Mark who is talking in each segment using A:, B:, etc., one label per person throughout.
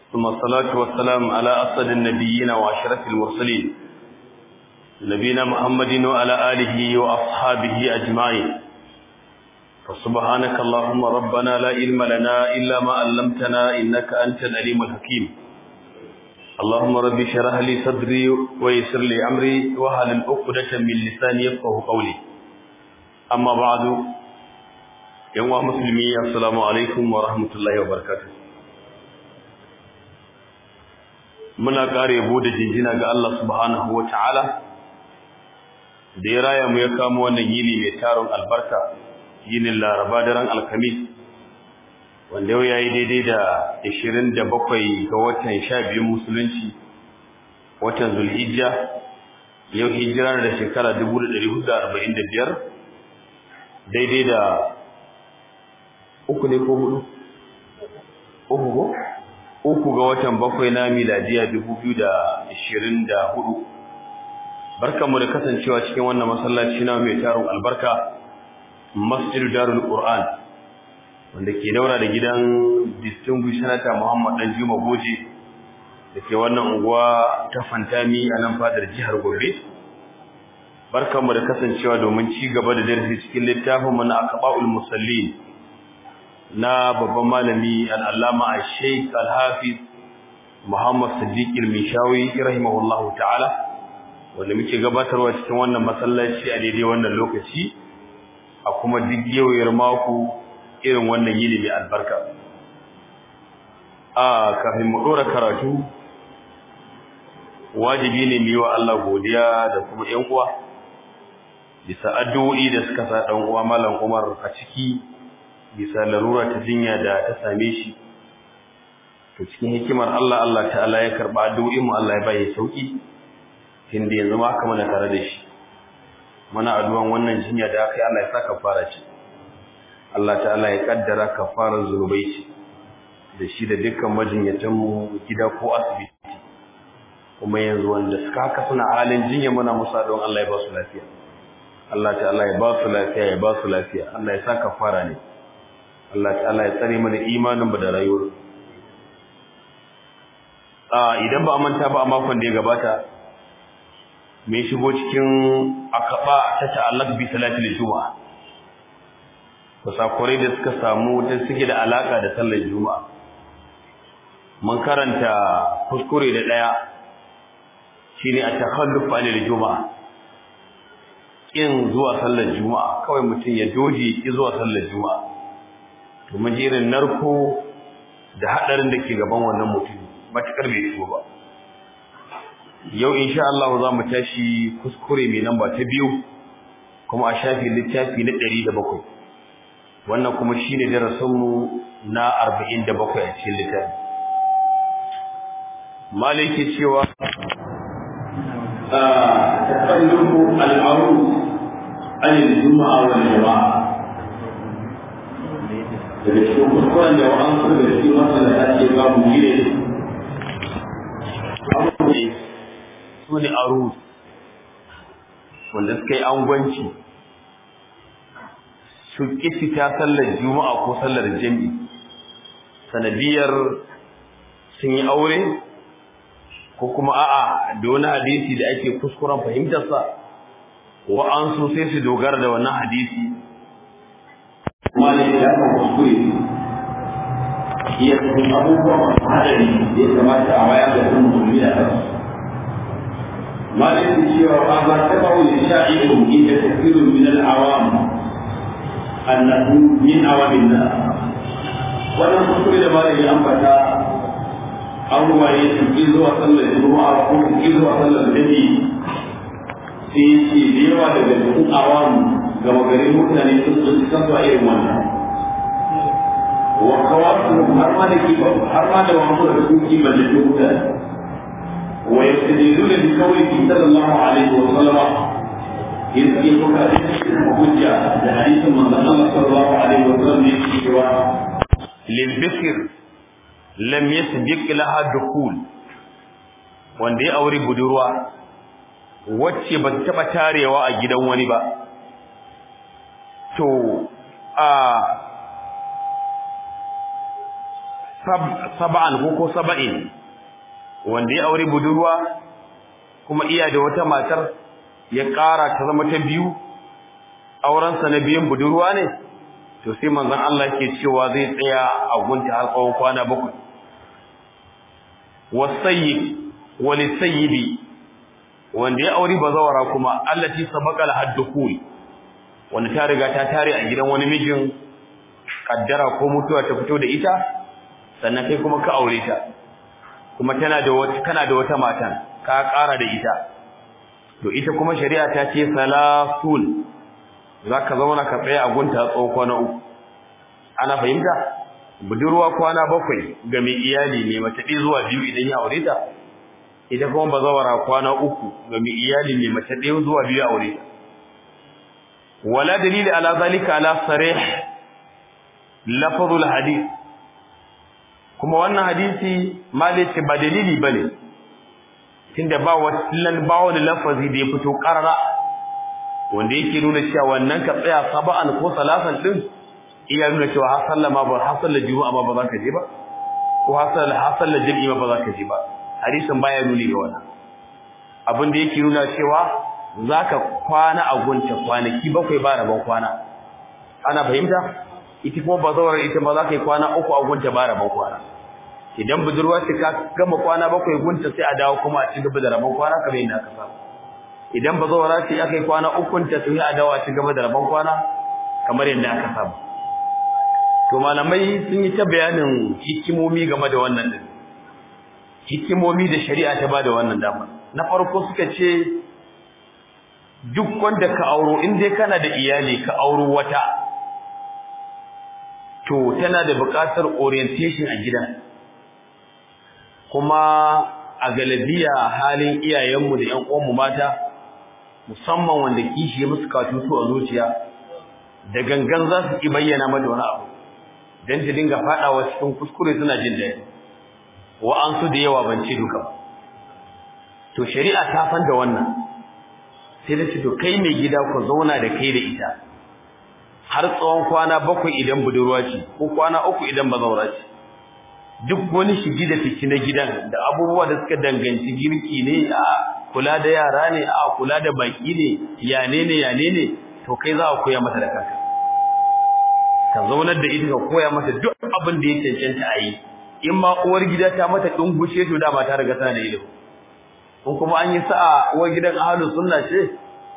A: ثم الصلاة والسلام على أسد النبيين وأشرف المرسلين نبينا محمد وعلى آله وأصحابه أجمعين فسبحانك اللهم ربنا لا علم لنا إلا ما علمتنا إنك أنت العليم الحكيم اللهم رب اشرح لي صدري ويسر لي أمري وهل عقدة من لساني يفقه قولي أما بعد يوم مسلمي السلام عليكم ورحمة الله وبركاته muna ƙara yabo da jinjina ga Allah subhanahu wa ta'ala da ya raya mu ya kamo wannan yini mai taron albarka yinin laraba daren alkamis wanda yau ya yi daidai da 27 ga watan 12 musulunci watan zulhijja yau hijira da shekara 1445 daidai da uku ne ko hudu uku ko uku ga watan bakwai na miladiya 2024 barkanmu da kasancewa cikin wannan masallaci na mai taron albarka Masjid Darul Qur'an wanda ke daura da gidan distinguished senator Muhammad Dan Juma Goje da ke wannan unguwa ta Fantami a nan fadar jihar Gombe barkanmu da kasancewa domin ci gaba da darasi cikin littafin mu na Aqbaul Musallin na babban malami al-Allama Al-Sheikh Al-Hafiz Muhammad Siddiq Al-Mishawi rahimahullahu ta'ala wanda muke gabatarwa cikin wannan masallaci a daidai wannan lokaci a kuma duk yauyar mako irin wannan yini mai albarka a kafin mu dora karatu wajibi ne mu yi wa Allah godiya da kuma ƴan uwa bisa addu'o'i da suka sa dan uwa Malam Umar a ciki bisa larura ta jinya da ta same shi to cikin hikimar Allah Allah ta'ala ya karba addu'o'in mu Allah ya baye sauki inda yanzu ma aka mana tare da shi muna addu'an wannan jinya da aka yi Allah ya saka fara ce Allah ta'ala ya kaddara kafarar zunubai ce da shi da dukkan majinyatan mu gida ko asibiti kuma yanzu wanda suka haka suna halin jinya muna musa don Allah ya ba su lafiya Allah ta'ala ya ba su lafiya ya ba su lafiya Allah ya saka fara ne Allah ta'ala ya tsare mana imanin mu da rayuwar a idan ba a manta ba a makon da ya gabata mai shigo cikin akaba ta ta'allaq bi salatil juma'a kusakurai da suka samu da suke da alaka da sallar juma'a mun karanta kuskure da daya shine a takhalluf anil juma'a kin zuwa sallar juma'a kawai mutum ya doje ki zuwa sallar juma'a to mun jirin narko da hadarin da ke gaban wannan mutum matakar bai shigo ba yau insha Allah za mu tashi kuskure mai namba ta biyu kuma a shafi littafi na 107 wannan kuma shine darasin mu na 47 a cikin littafi maliki cewa
B: takallufu al-arus an al-jum'a wal jama'a daga cikin kuskuren da wa'an su da cikin masana ake babu gire
A: su ne arus wanda suka yi angwanci su ƙi fita sallar juma'a ko sallar jami'i sanadiyar sun yi aure ko kuma a'a da wani hadisi da ake kuskuren fahimtarsa wa'ansu sai su dogara da wannan hadisi
B: wani ya kan kuskure iya cikin abubuwan hadari da ya kamata a wayar da sun musulmi da kansu مالك cewa ba za ta bawo ya sha'iru inda kafirun min al-awam annahu min awamin nas wannan kuskure da malami an fata an waye su ki zuwa sallar juma'a ko su ki zuwa sallar dadi sai ce da yawa daga cikin awam ga magarin mutane sun sun san zuwa irin wannan wa kawasu har ma da kiba har ma da wani da su kiba da mutane ويستدلون بقوله صلى الله عليه وسلم يذكرك حجة لحديث من الله صلى الله عليه وسلم
A: للبكر لم يسبق لها دخول wanda ya aure budurwa wacce ba ta taba tarewa a gidan wani ba to a sab'an ko ko saba'in wanda ya aure budurwa kuma iya da wata matar ya ƙara ta zama ta biyu aurensa na biyun budurwa ne to sai manzon Allah ke cewa zai tsaya a gunta har tsawon kwana bakwai wasayyib walisayyibi wanda ya aure bazawara kuma allati sabaqal haddukul wanda ta riga ta tare a gidan wani mijin kaddara ko mutuwa ta fito da ita sannan kai kuma ka aure ta kuma tana da wata kana da wata matan ka ƙara da ita to ita kuma shari'a ta ce salasul zaka zauna ka tsaya a gunta tsawon kwana uku ana fahimta budurwa kwana bakwai ga mai iyali ne mace ɗaya zuwa biyu idan ya aure ta ita kuma bazawara kwana uku ga mai iyali ne mace ɗaya zuwa biyu aure ta wala dalili ala zalika ala sarih lafazul hadith kuma wannan hadisi malice ba dalili bane tunda ba wannan ba wani lafazi da ya fito karara wanda yake nuna cewa wannan ka tsaya saba'an ko salasan din iya nuna cewa har sallama ba har sallar juma'a ma ba za ka je ba ko har sallar har sallar jami'i ma ba za ka je ba hadisin baya nuni ga wannan abin da yake nuna cewa zaka kwana a gunta kwanaki bakwai ba rabon kwana ana fahimta ita kuma bazawar ita ma zaka yi kwana uku a gunta ba rabon kwana idan budurwa ce ka gama kwana bakwai gunta sai a dawo kuma a ci gaba da rabon kwana kamar yadda aka saba idan bazawara ce aka yi kwana ukun ta sai a dawo a ci gaba da rabon kwana kamar yadda aka saba to malamai sun yi ta bayanin hikimomi game da wannan din hikimomi da shari'a ta bada wannan dama na farko suka ce duk wanda ka auro in dai kana da iyali ka auro wata to tana da buƙatar orientation a gidan kuma a galabiya halin iyayenmu da ƴan uwanmu mata musamman wanda kishi ya musu katutu a zuciya da gangan za su ki bayyana mata wani abu dan ta dinga fadawa cikin kuskure suna jin daɗi wa'ansu da yawa ban ce duka ba to shari'a ta san da wannan sai da ce to kai mai gida ku zauna da kai da ita har tsawon kwana bakwai idan budurwa ce ko kwana uku idan bazaura ce duk wani shigi da fiki na gidan da abubuwa da suka danganci girki ne a kula da yara ne a kula da baki ne yane ne yane ne to kai za a koya mata da kanka ka zaunar da ita ka koya mata duk abin da ya cancanta a yi in ma uwar gida ta mata dungushe to dama ta riga tana da ilimi ko kuma an yi sa'a uwar gidan ahlus sunna ce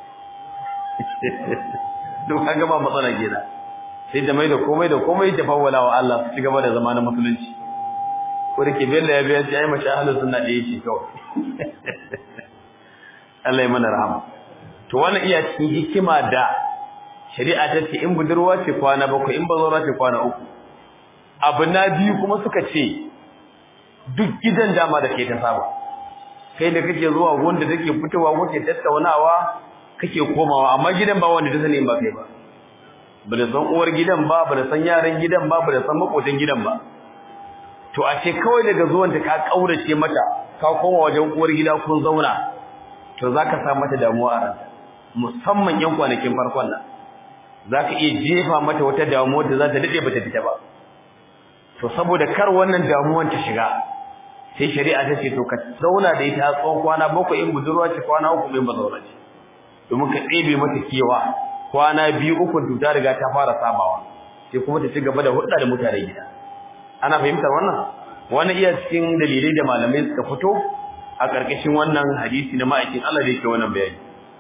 A: to kaga ba matsala kenan sai da mai da komai da komai ta fawwala wa Allah su cigaba da zama na musulunci ko da ke bella ya biya ce ai mashi ahlus sunna da yake kawai Allah ya mana rahama to wannan iya cikin hikima da shari'a ta ce in budurwa ce kwana bakwai in bazawara ce kwana uku abu na biyu kuma suka ce duk gidan dama da ke ta saba kai da kake zuwa wanda take fitowa kuke tattaunawa kake komawa amma gidan ba wanda ta sani ba kai ba ba da san uwar gidan ba ba da san yaran gidan ba ba da san makotan gidan ba to a ce kawai daga zuwan ta ka kaurace mata ka koma wajen uwar gida kun zauna to zaka sa mata damuwa a ranta musamman yan kwanakin farkon nan zaka iya jefa mata wata damuwa da za ta dade bata fita ba to saboda kar wannan damuwan ta shiga sai shari'a ta ce to ka zauna da ita tsawon kwana bakwai in budurwa ce kwana uku in ba zauna ce domin ka ɗebe mata kewa kwana biyu uku to ta riga ta fara sabawa sai kuma ta ci gaba da hulɗa da mutane gida ana fahimtar wannan wani iya cikin dalilai da malamai suka fito a ƙarƙashin wannan hadisi na ma'aikin Allah da yake wannan bayani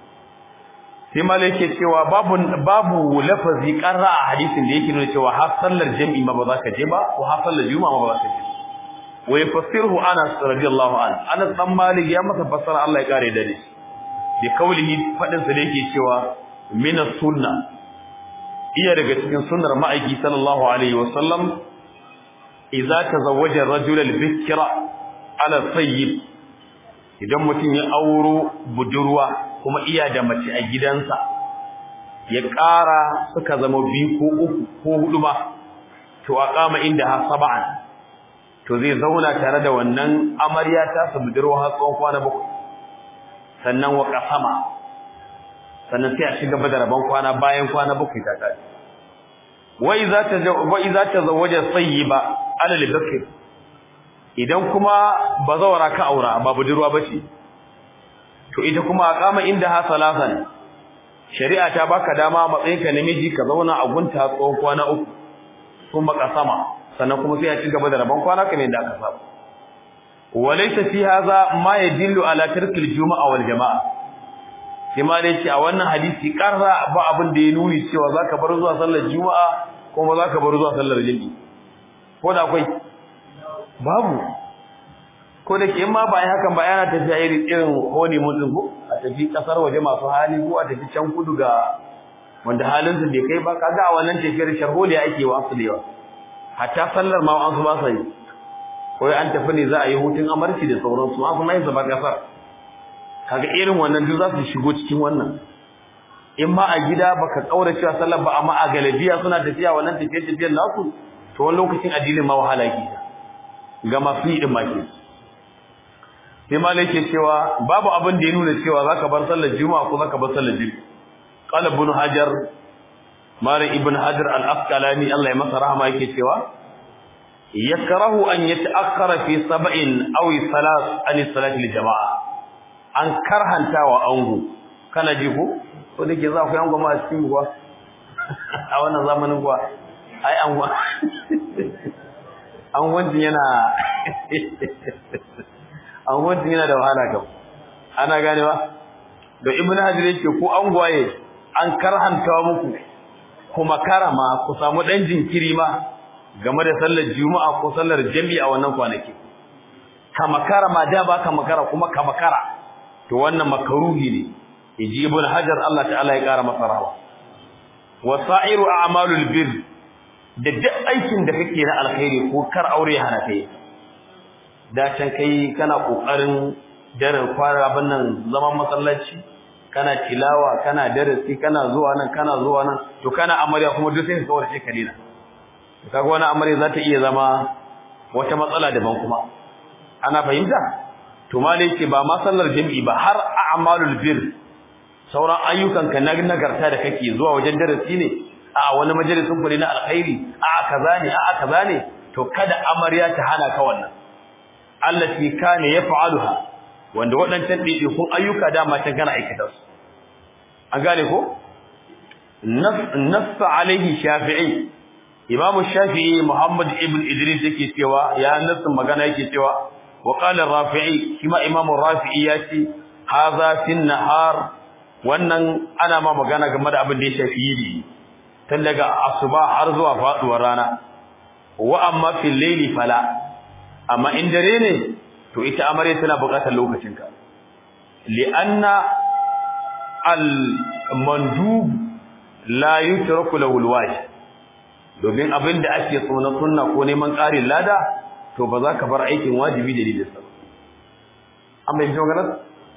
A: sai malai yake cewa babu babu lafazi qarra a hadisin da yake nuna cewa har sallar jami'i ma ba za ka je ba ko har sallar juma'a ma ba za ka je wa yafassiruhu Anas radiyallahu anhu Anas dan Malik ya masa fassara Allah ya kare da shi bi kaulihi fadin sa da yake cewa min sunna iya daga cikin sunnar ma'aiki sallallahu alaihi wa sallam idza tazawwaja ar-rajul al-bikra ala sayyib idan mutum ya auro budurwa kuma iya da mace a gidansa ya ƙara suka zama biyu ko uku ko hudu ba to a kama inda ha sab'an to zai zauna tare da wannan amarya ta su budurwa har tsawon kwana bakwai sannan wa kasama sannan sai a shiga da rabon kwana bayan kwana bakwai ta tashi wa idza ta wa idza tazawwaja sayyiba alal bakr idan kuma bazawara ka aura ba budurwa bace to ita kuma aqama inda ha salasan shari'a ta baka dama matsayin ka namiji ka zauna a gunta tsawon kwana uku kuma ka sama sannan kuma sai ya ci gaba da rabon kwana kamar yadda aka saba walaysa fi hadha ma yadullu ala tarki al-jumu'a wal jama'a sai ma dai ce a wannan hadisi karra ba abin da ya nuni cewa zaka bar zuwa sallar juma'a kuma zaka bar zuwa sallar jami'i ko da akwai babu ko da ke ma ba ai hakan ba yana tafiya irin irin honi mutum ko a tafi kasar waje masu hali ko a tafi can kudu ga wanda halin su bai kai ba kaga a wannan tafiyar sharholiya ake wa su da yawa hatta sallar ma an su ba sai ko an tafi ne za a yi hutun amarci da sauransu an su mai zaba kasar kaga irin wannan duk za su shigo cikin wannan in ma a gida baka kaura cewa sallar ba amma a galabiya suna tafiya wannan tafiyar tafiyar nasu to wani lokacin addinin ma wahala ke ga masu yi din ma ke sai malai ke cewa babu abin da ya nuna cewa zaka bar sallar juma'a ko zaka bar sallar juma'a qala ibn hajar malik ibn hajar al-asqalani Allah ya masa rahama yake cewa yakrahu an yata'akhkhara fi sab'in aw salas an salati al-jama'a an karhantawa ango kana ji ko ko dake za ku yango ma cikin kuwa a wannan zamanin kuwa ai an an wanjin yana an wanjin yana da wahala kam ana ganewa da ibn hajar yake ko an gwaye an karhanta muku kuma karama ku samu dan jinkiri ma game da sallar juma'a ko sallar jami'i a wannan kwanaki kama karama da ba kama kara kuma kama kara to wannan makaruhi ne yaji ibn hajar Allah ta'ala ya kara masa rahwa wasairu a'malul bir da duk aikin da kake na alkhairi ko kar aure hana kai da can kai kana kokarin daren fara bannan zaman masallaci kana tilawa kana darasi kana zuwa nan kana zuwa nan to kana amarya kuma duk sai ka kawar shi kalina kaga wani amarya za ta iya zama wata matsala daban kuma ana fahimta to malai ce ba ma sallar jami'i ba har a'malul bir sauran ayyukan ka na nagarta da kake zuwa wajen darasi ne a wani majalisin ku ne na alkhairi a kaza ne a kaza ne to kada amarya ta hana ka wannan allati kana yaf'aluha wanda waɗancan ɗaiɗaikun ayyuka dama can kana aikata su an gane ko nassa alaihi shafi'i imamu shafi'i muhammad ibn idris yake cewa ya nassa magana yake cewa wa qala rafi'i kuma imamu rafi'i ya ce hadha fi nahar wannan ana ma magana game da abin da ya shafi yidi tun daga asuba har zuwa faduwar rana wa amma fil layli fala amma in dare ne to ita amarya tana buƙatar lokacinka li'anna al-mandub la yutraku lahu al domin abinda ake so na sunna ko neman ƙarin lada to ba za ka bar aikin wajibi da dalilin sa amma yanzu magana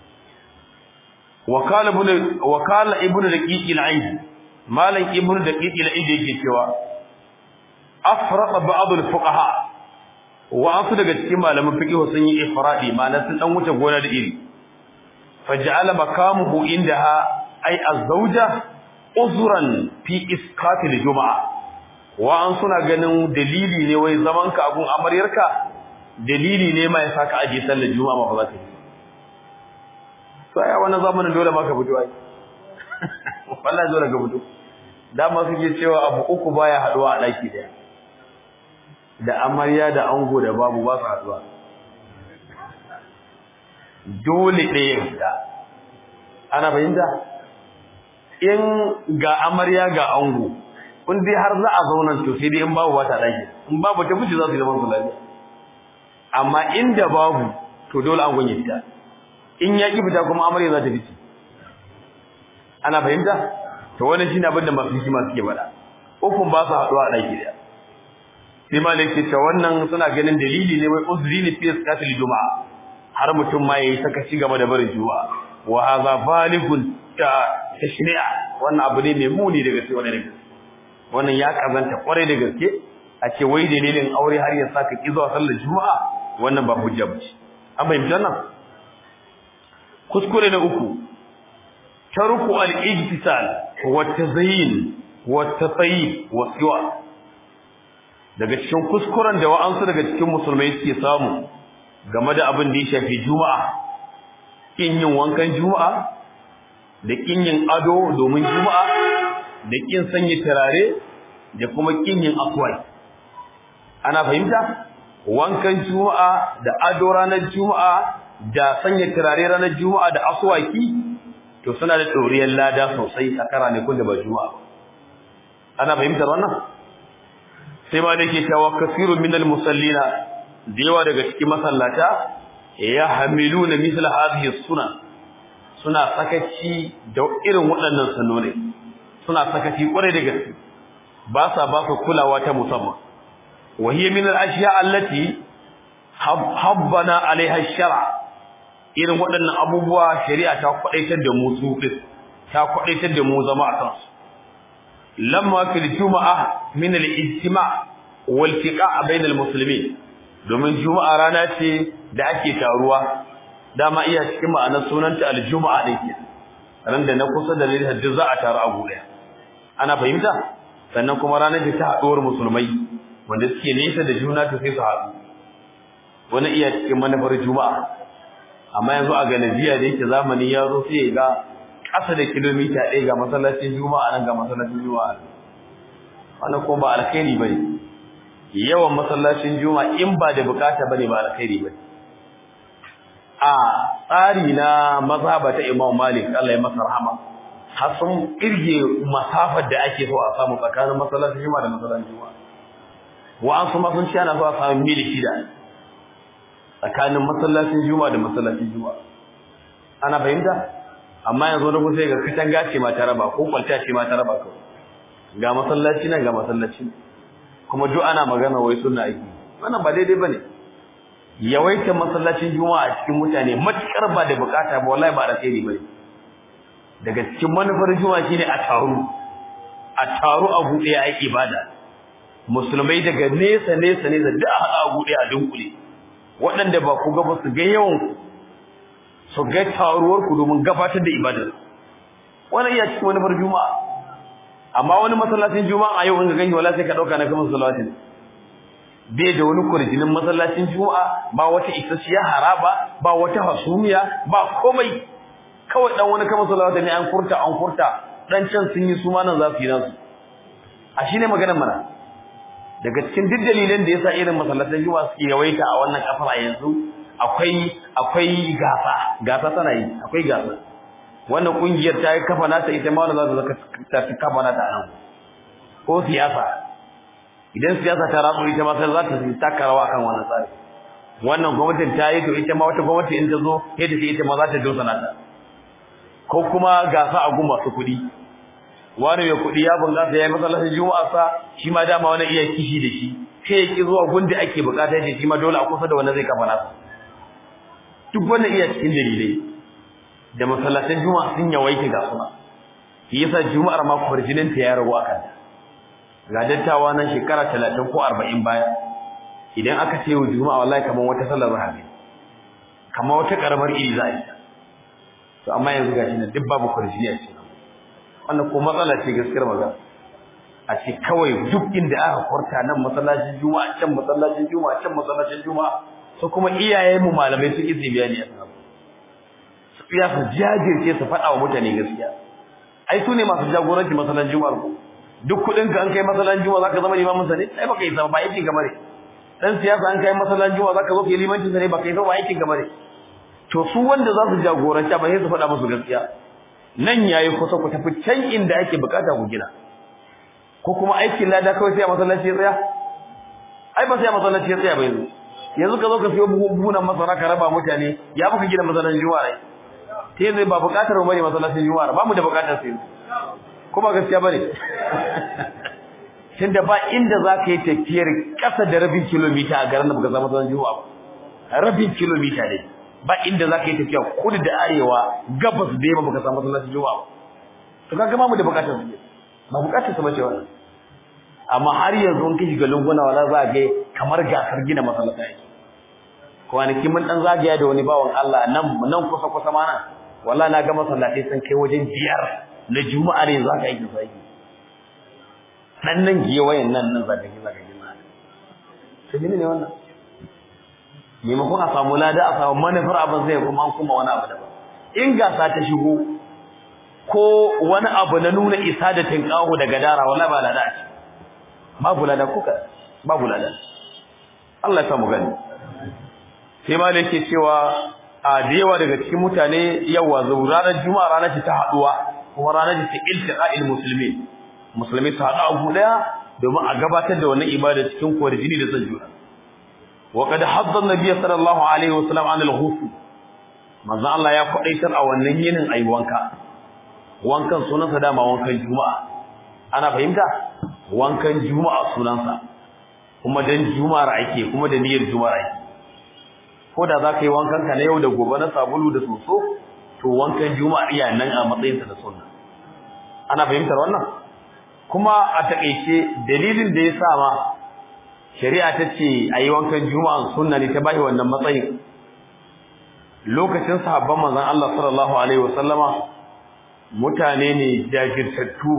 A: wakala ibn wakala ibn daqiq al-aid malan ibn daqiq al-aid yake cewa afraqa ba'd al-fuqaha wa'ansu daga cikin malaman fiqh sun yi ifradi ma'ana sun dan wuce gona da iri faj'ala makamuhu indaha ay az-zawja uzran fi isqati al-jum'a wa'an suna ganin dalili ne wai zaman ka abun amaryarka dalili ne mai saka aje sallar juma'a ba za ka yi sai a wannan zamanin dole ma ka fito ai wallahi dole ka fito dama suke cewa abu uku baya haduwa a daki daya da amarya da ango da babu ba su haduwa dole ɗaya da ana fahimta in ga amarya ga ango kun dai har za a zauna to sai dai in babu ba ta daki in babu ta fice za su zama su lafiya amma inda babu to dole angon ya fita in ya ki fita kuma amarya za ta fice ana fahimta to wannan shine abin da masu hikima suke faɗa ukun ba su haduwa a daki daya sai malik ce wannan suna ganin dalili ne wai uzri ne fi sakatul juma'a har mutum ma yayi saka ci gaba da barin juma'a wa hadha balighun ta tashni'a wannan abu ne mai muni daga sai wannan wannan ya kazanta kware da gaske a ce wai dalilin aure har ya saka ki zuwa sallar juma'a wannan ba hujja ba an bayyana nan kuskure na uku tarku al-ijtisal wa tazyin wa tatayyib wa siwa daga cikin kuskuren da wa'ansu daga cikin musulmai suke samu game da abin da ya shafi juma'a kin yin wankan juma'a da kin yin ado domin juma'a da kin sanya turare da kuma kin yin aswai ana fahimta wankan juma'a da ado ranar juma'a da sanya turare ranar juma'a da aswaki to suna da doriyar lada sosai a karane kun da ba juma'a ana fahimtar wannan sai ma da ke cewa kasirun minal musallina da yawa daga cikin masallata ya hamilu na misal hadhihi suna suna sakaci da irin waɗannan sunnoni suna sakaci kwarai da gaske ba sa ba su kulawa ta musamman wa hiya min al-ashya allati habbana alaiha shar'a irin waɗannan abubuwa shari'a ta kwadaitar da mu su ta kwadaitar da mu zama a kansu lamma fil juma'a min al-ijtima' wal tiqa' bayna al-muslimin domin juma'a rana ce da ake taruwa dama iya cikin ma'anar sunanta al-juma'a din ke ran da na kusa da lillah duk za a taru a gure ana fahimta sannan kuma ranar da ta haɗuwar musulmai wanda suke nesa da juna ta sai su haɗu wani iya cikin manufar juma'a amma yanzu a galabiya da yake zamani ya zo sai ya ga ƙasa da kilomita ɗaya ga masallacin juma'a nan ga masallacin juma'a wannan kuma ba alkhairi ba ne yawan masallacin juma'a in ba da bukata ba ne ba alkhairi ba a tsari na mazhaba ta imam malik Allah ya masa rahama har sun kirge masafar da ake so a samu tsakanin masallacin juma'a da masallacin juma'a wa'ansu ma sun ce ana so a samu mil shida tsakanin masallacin juma'a da masallacin juma'a ana fahimta amma yanzu na kusa ga katanga ce ma ta raba ko kwalta ce ma ta raba kawai ga masallaci nan ga masallaci kuma duk ana magana wai sunna aiki wannan ba daidai bane yawaita masallacin juma'a a cikin mutane matukar ba da bukata ba wallahi ba da kai bane daga cikin manufar juma'a shine a taru a taru a buɗe a ibada musulmai daga nesa nesa nesa duk a haɗa a buɗe a dunkule waɗanda ba ku ga ba su ga yawan ku su ga taruwar ku domin gabatar da ibadar wannan iya cikin manufar juma'a amma wani masallacin juma'a a yau in ga gani wala sai ka dauka na kamar salawatin bai da wani kurjinin masallacin juma'a ba wata isasshiya haraba ba wata hasumiya ba komai kawai dan wani kamar salawatin ne an furta an furta dan can sun yi su ma nan za su yi nasu a shine maganar mana daga cikin duk dalilan da yasa irin masallacin juma'a suke yawaita a wannan kafar a yanzu akwai akwai gasa gasa tana yi akwai gasa wannan kungiyar ta yi kafa nata ita ma wanda za ta ta kafa nata nan ko siyasa idan siyasa ta ratsu ita ma sai za ta taka rawa akan wannan tsari wannan gwamnatin ta yi to ita ma wata gwamnati in ta zo sai ta ce ita ma za ta dosa nata ko kuma gasa a gun masu kuɗi wani mai kuɗi ya bunƙasa ya yi masallacin juma'a sa shi ma dama wani iya kishi da shi sai ya ki zuwa gun da ake buƙata da shi ma dole a kusa da wanda zai kafa nasa duk wannan iya cikin dalilai da masallatan juma'a sun yawaita ga suna shi yasa juma'ar ma farjinin ta ya ragu akan ga dattawa nan shekara 30 ko 40 baya idan aka ce wa juma'a wallahi kaman wata sallar rahabi kamar wata karamar iri za a yi to amma yanzu gashi nan duk babu farjini a cikin wannan ko matsala ce gaskiyar magana a ce kawai duk inda aka kwarta nan masallacin juma'a can masallacin juma'a can masallacin juma'a so kuma iyayenmu malamai sun yi bayani a kan ya su jajirce su faɗa wa mutane gaskiya ai su ne masu jagoranci masalan juma'ar ku duk kuɗin ka an kai masalan juma'a zaka zama limamin sa ne ai baka yi sama ba aikin gaba ne dan siyasa an kai masalan juma'a zaka zo kai limancin sa ne baka yi sama ba aikin gaba ne to su wanda za su jagoranta ba sai su faɗa musu gaskiya nan yayi kusa ku tafi can inda ake bukata ku gina ko kuma aikin lada kawai sai a masallaci ya tsaya ai ba sai a masallaci ya tsaya ba yanzu yanzu ka zo ka siyo buhunan masara ka raba mutane ya muka gina masallacin juma'a ne sai zai ba bukatar mu bane masallacin juma'a ba mu da bukatar sai kuma gaskiya bane tunda ba inda zaka yi tafiyar kasa da rabin kilomita a garin da baka samu masallacin juma'a ba rabin kilomita ne ba inda zaka yi tafiya kudu da arewa gabas da yamma baka samu masallacin juma'a ba to kaga ba mu da bukatar su ba bukatar su bace wannan amma har yanzu in ka shiga lunguna wala za ga kamar gasar gina masallaci kwanaki mun dan zagaya da wani bawan Allah nan nan kusa kusa ma nan wallahi na ga masallatai sun kai wajen biyar na juma'a ne za ka yi sai nan nan giye wayan nan nan zaka yi zaka gina to ne wannan maimakon a samu lada a samu manufar abin zai kuma kuma wani abu daban in gasa ta shigo ko wani abu na nuna isa da tinkahu daga dara wallahi ba lada ce babu lada kuka babu lada Allah ya samu gani sai ma yake cewa a da yawa daga cikin mutane yawa ranar juma'a ranar ce ta haduwa kuma ranar ce ta iltiqa'il muslimin musulmi su haɗu a guda domin a gabatar da wannan ibada cikin kwarjini da son juna wa qad hadda an-nabiy sallallahu alaihi wasallam an al-ghusl manzo Allah ya kwadaitar a wannan yinin ayi wanka wankan sunansa dama wankan juma'a ana fahimta wankan juma'a sunansa kuma dan juma'ar ake kuma da niyyar juma'ar ake ko da za ka yi wankan ka na yau da gobe na sabulu da soso to wankan juma'a iya nan a matsayinsa da sunna ana fahimtar wannan kuma a takeice dalilin da ya sa ma shari'a ta ce a yi wankan juma'a sunna ne ta bai wannan matsayin lokacin sahabban manzon Allah sallallahu alaihi wasallama mutane ne jajirtattu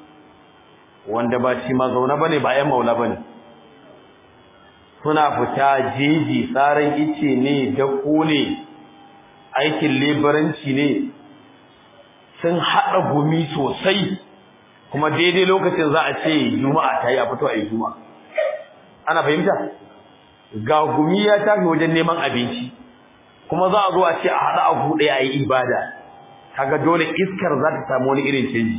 A: wanda ba shi mazauna bane ba ƴan maula bane suna fita jeji tsaran ice ne da ne aikin lebaranci ne sun haɗa gumi sosai kuma daidai lokacin za a ce juma'a ta yi a fito a yi juma'a ana fahimta ga gumi ya tafi wajen neman abinci kuma za a zo a ce a haɗa abu ɗaya a yi ibada kaga dole iskar za ta samu wani irin canji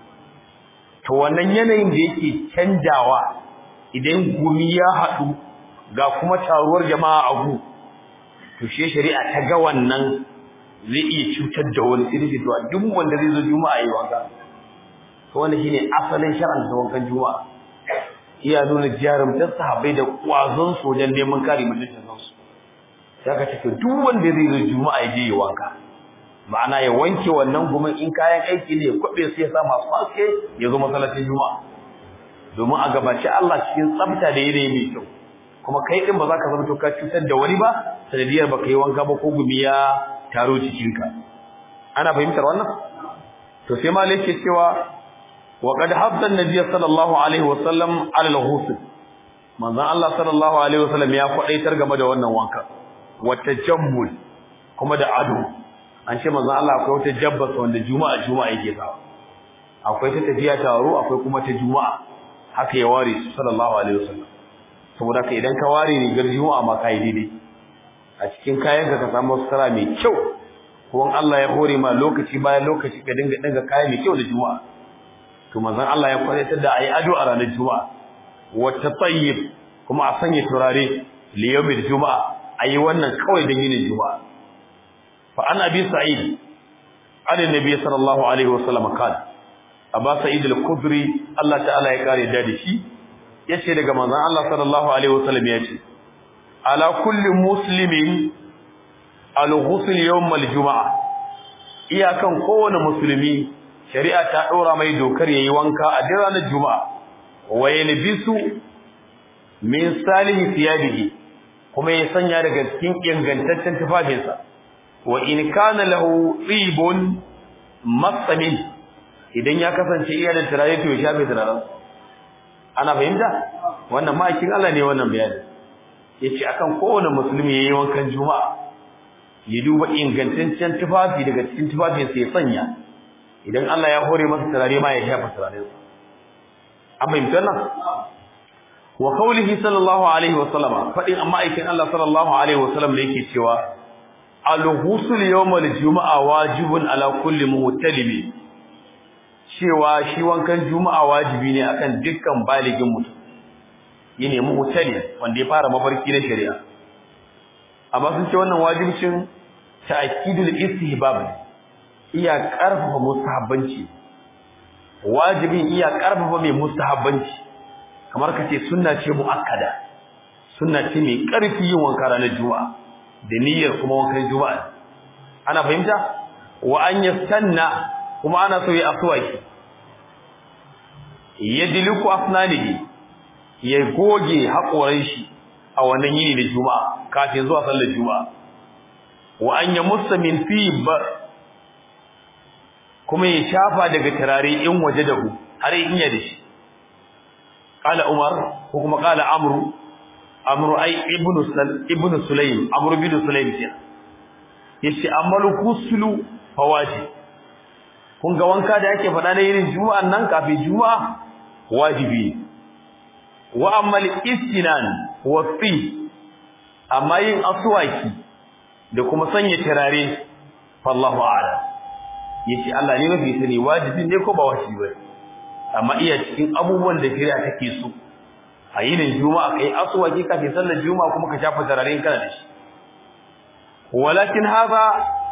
A: to wannan yanayin da yake canjawa idan gumi ya haɗu ga kuma taruwar jama'a a gu to shi shari'a ta ga wannan zai iya cutar da wani irin to duk wanda zai zo juma'a yi wanka to wannan shine asalin shar'an da wankan juma'a iya nuna jarumtar sahabbai da kwazon su wajen neman kare mutuncin su sai ka ce duk wanda zai zo juma'a ya je yi wanka ma'ana ya wanke wannan gumin in kayan aiki ne ya kwabe sai ya sa masu haske ya zo masallacin juma'a domin a gabaci Allah cikin tsafta da yanayi mai kyau kuma kai din ba za ka zama to ka cutar da wani ba sanadiyar baka yi wanka ba ko gumi ya taro cikinka ana fahimtar wannan to sai ma yake cewa wa qad habba an-nabiy sallallahu alaihi wasallam ala al-ghusl manzon Allah sallallahu alaihi wasallam ya kwadaitar game da wannan wanka wa tajammul kuma da ado an ce manzon Allah akwai wata jabbas wanda juma'a juma'a yake sawa akwai ta tafiya taro akwai kuma ta juma'a haka ya ware su sallallahu alaihi wasallam saboda ka idan ka ware rigar juma'a ma kai daidai a cikin kayan ka ka samu sutura mai kyau ko Allah ya hore ma lokaci bayan lokaci ka dinga dinga kaya mai kyau da juma'a to manzon Allah ya kwaitar da ayi ado a ranar juma'a wa tatayyib kuma a sanya turare li yawmil juma'a ayi wannan kawai dan yin juma'a fa an abi sa'id an nabi sallallahu alaihi wasallam kana aba sa'id al-khudri Allah ta'ala ya kare da shi yace daga manzon Allah sallallahu alaihi wasallam yace ala kulli muslimin al-ghusl yawm al-jum'a iyakan kowane musulmi shari'a ta dora mai dokar yayi wanka a ranar juma'a wa yalbisu min salihi thiyabihi kuma ya sanya daga cikin ingantaccen tufafinsa wa in kana lahu tibun masamin idan ya kasance iya da turare to ya shafe turaren ana fahimta wannan ma'aikin Allah ne wannan bayani yace akan kowane musulmi yayi wankan juma'a ya duba ingantaccen tufafi daga cikin tufafin sa ya sanya idan Allah ya hore masa turare ma ya shafa turaren sa an fahimta nan wa qawlihi sallallahu alaihi wa sallama fadin amma aikin Allah sallallahu alaihi wa sallam da yake cewa al-ghusl yawm al-jumu'a wajibun ala kulli muhtalibi cewa shi wankan juma'a wajibi ne akan dukkan baligin mutum yene muhtali wanda ya fara mafarki na shari'a amma sun ce wannan wajibcin ta'kidul istihbab iya karfafa mustahabbanci wajibin iya karfafa mai mustahabbanci kamar kace sunna ce muakkada sunna ce mai karfi yin wanka ranar juma'a da niyyar kuma wankan juma'a ana fahimta wa an yastanna kuma ana so ya aswaki yadliku asnanihi ya goge hakoran shi a wannan yini da juma'a kafin zuwa sallar juma'a wa an yamussa min fib kuma ya shafa daga turare in waje da ku har in ya da shi qala umar ko kuma qala amru amru ai ibnu sal ibnu sulaim amru bin sulaim kenan yace amalu kuslu fawaji kun ga wanka da yake faɗa na yin juma'an nan kafin juma'a wajibi wa amal istinan wa fi amma yin aswaki da kuma sanya turare fallahu a'lam yace Allah ne mafi sani wajibi ne ko ba wajibi ba amma iya cikin abubuwan da shari'a take so a yinin juma'a kai aswaki kafin sallar juma'a kuma ka shafa turare kana da shi walakin hadha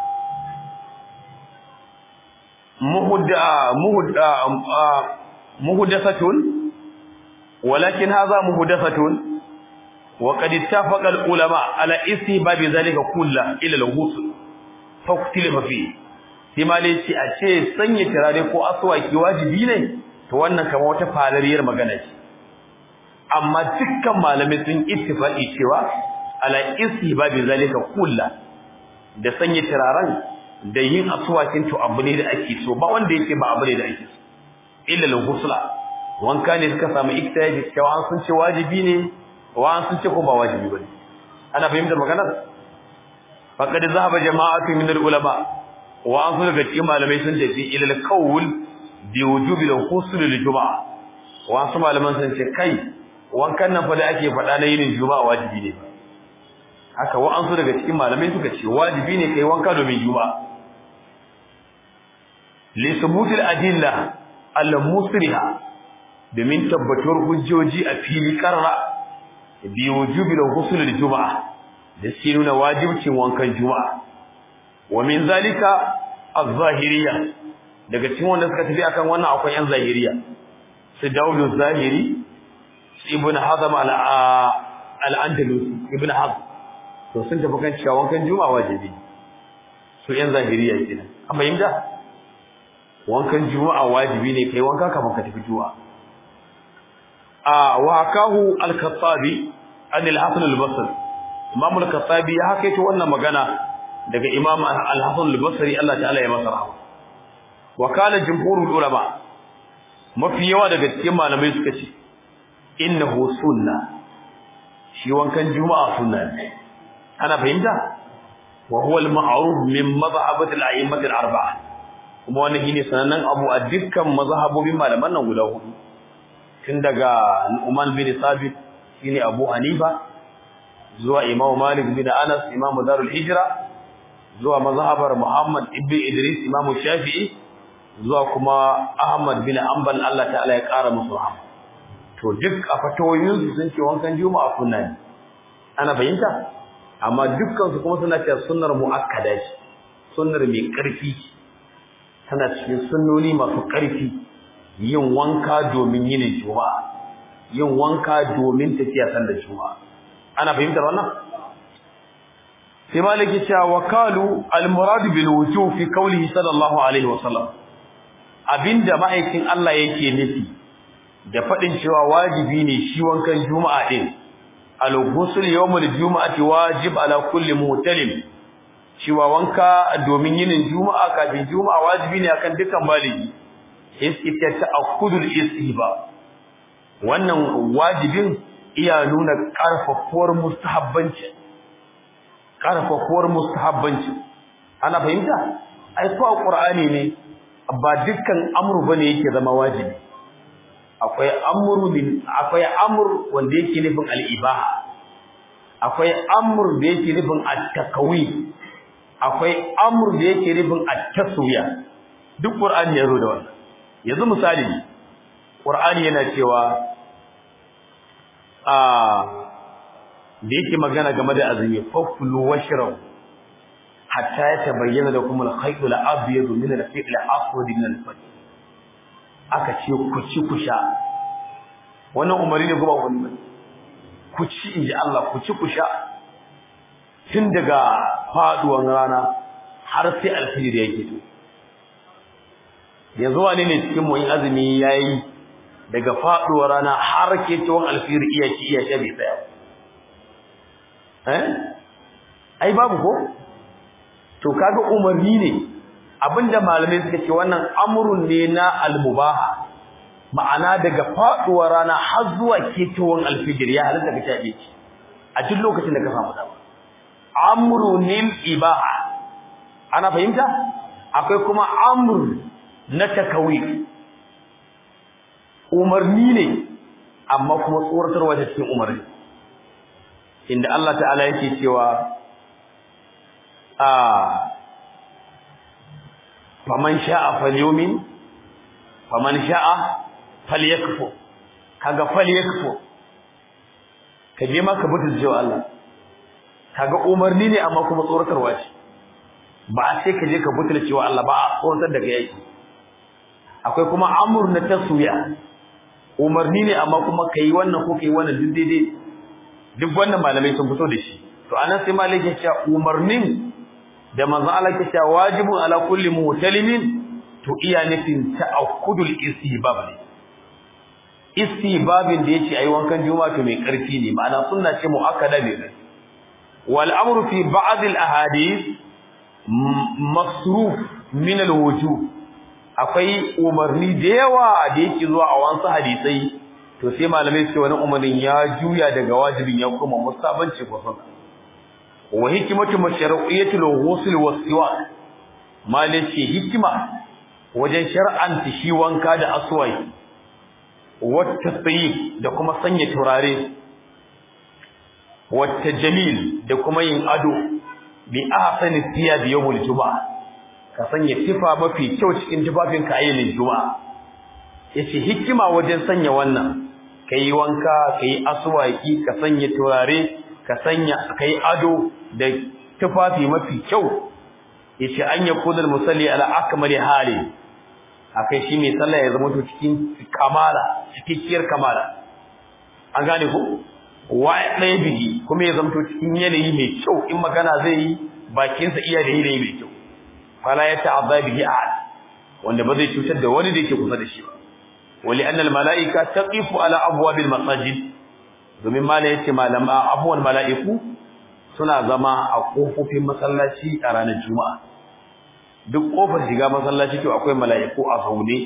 A: muhudda muhudda muhdathatun walakin hadha muhdathatun wa qad ittafaqa al-ulama ala istihbab dhalika kullu ila al-ghusl faqtilifa fi timali ci a ce sanya turare ko aswaki wajibi ne to wannan kamar wata falariyar magana ce amma dukkan malamai sun ittifaqi cewa ala istihbab dhalika kullu da sanya turaren da yin aswakin to abu ne da ake so ba wanda yake ba abu ne da ake so illa al-ghusla wanka ne suka samu iktiyaji cewa an sun ce wajibi ne wa an sun ce ko ba wajibi bane ana fahimtar maganar faqad zahaba jama'atu min al-ulama wa an sun daga cikin malamai sun tafi ila al-qawl bi wujubi al-ghusl lil-jum'a wa su malaman sun ce kai wankan nan fa da ake faɗa na yin juma'a wajibi ne haka wa an su daga cikin malamai suka ce wajibi ne kai wanka domin juma'a li subut al-adilla al-musriha domin tabbatuwar hujjoji a fili karra bi wujubi al-ghusl al-jum'a da shi nuna wajibcin wankan juma'a wa min zalika az-zahiriyya daga cikin wanda suka tafi akan wannan akwai yan zahiriya su daulu zahiri ibn hazm al-andalusi ibn hazm to sun tafi kan cewa wankan juma'a wajibi su yan zahiriya kenan amma yimda wankan juma'a wajibi ne kai wanka kafin ka tafi juma'a a wa hakahu al-khattabi an al-hasan al-basri imam al-khattabi ya hakaito wannan magana daga imam al-hasan al-basri Allah ta'ala ya masa rahama wa kana jumhurul ulama mafi yawa daga cikin malamai suka ce innahu sunna shi wankan juma'a sunna ne ana fahimta wa huwa al-ma'ruf min madhhabati al-a'immati al-arba'a kuma wannan shine sanannen abu a dukkan mazhabobin malaman nan guda hudu tun daga Nu'man bin Sabit shine Abu Hanifa zuwa Imam Malik bin Anas Imam Darul Hijra zuwa mazhabar Muhammad ibn Idris Imam Shafi'i zuwa kuma Ahmad bin Hanbal Allah ta'ala ya kara musu rahama to duk a fatawoyin su sun ce wankan juma'a sunna ne ana fahimta amma dukkan su kuma suna cewa sunnar muakkada ce sunnar mai karfi tana cikin sunnoni masu karfi yin wanka domin yin juma'a yin wanka domin tafiya sallar juma'a ana fahimtar wannan sai maliki cewa wakalu almurad bil wujub fi qawlihi sallallahu alaihi wasallam abinda ma'aikin Allah yake nufi da fadin cewa wajibi ne shi wankan juma'a din al-ghusl yawmul juma'ati wajib ala kulli muhtalim cewa wanka domin yin juma'a kafin juma'a wajibi ne akan dukkan baligi iskita ta'akkudul istihba wannan wajibin iya nuna karfafuwar mustahabbanci karfafuwar mustahabbanci ana fahimta ai ko qur'ani ne ba dukkan amru bane yake zama wajibi akwai amru bin akwai amr wanda yake nufin al-ibaha akwai amr da yake nufin at-takawi akwai amr da yake nufin at-taswiya duk qur'ani ya zo da wannan yanzu misali qur'ani yana cewa a da yake magana game da azumi fakulu washrabu hatta yatabayyana lakum al-khayt al-abyad min al-fi'l al-aswad min al-fajr aka ce ku ci ku sha wannan umari ne kuma wani ku ci inji Allah ku ci ku sha tun daga faduwan rana har sai alfijir yake to yanzu wani ne cikin mu in azumi yayi daga faduwar rana har ke tuwon alfijir iya ci iya sha bai tsaya eh ai babu ko to kaga umarni ne abinda malamai suka ce wannan amrun ne na almubaha ma'ana daga faduwar rana har zuwa ketowar alfijir ya halatta ka tabe shi a duk lokacin da ka samu dama amrunil ibaha ana fahimta akwai kuma amr na takawir umarni ne amma kuma tsoratarwa ta cikin umarni inda Allah ta'ala yake cewa a faman sha'a falyumin faman sha'a falyakfur kaga falyakfur ka je maka butul jiwa Allah kaga umarni ne amma kuma tsoratarwa ce ba sai ka je ka butul cewa Allah ba a tsoratar da kai akwai kuma amur na taswiya umarni ne amma kuma kai wannan ko kai wannan duk daidai duk wannan malamai sun fito da shi to anan sai malai ya ce umarnin da manzon Allah ke cewa wajibun ala kulli muhtalimin to iya nufin ta'akkudul istibab ne istibabin da yace ayi wankan juma'a to mai karfi ne ma'ana sunna ce muakkada ne wal amru fi ba'd al ahadith masruf min al wujub akwai umarni da yawa da yake zuwa a wasu hadisai to sai malamai suke wani umarnin ya juya daga wajibin ya kuma musabanci ko sunna wa hikmatu mashru'iyatul ghusl was-siwak malai ce hikima wajen shar'anta shi wanka da aswai wata tsayi da kuma sanya turare wata jamil da kuma yin ado bi ahsani thiyab yawmul juma'a ka sanya tifa mafi kyau cikin tufafin ka ayyukan juma'a yace hikima wajen sanya wannan kai wanka kai aswaki ka sanya turare ka sanya kai ado da tufafi mafi kyau yace an yakuna musalli ala akmali hali akai shi mai sallah ya zama to cikin kamala cikakkiyar kamala an gane ko wa ɗaya bihi kuma ya zama to cikin yanayi mai kyau in magana zai yi bakin sa iya da yanayi mai kyau fala ya ta'adha bihi ahad wanda ba zai cutar da wani da yake kusa da shi ba wali anna al malaika taqifu ala abwabil masajid domin malai yace malama abuwan malaiku suna zama a kofofin masallaci a ranar juma'a duk kofar shiga masallaci to akwai mala'iku a zaune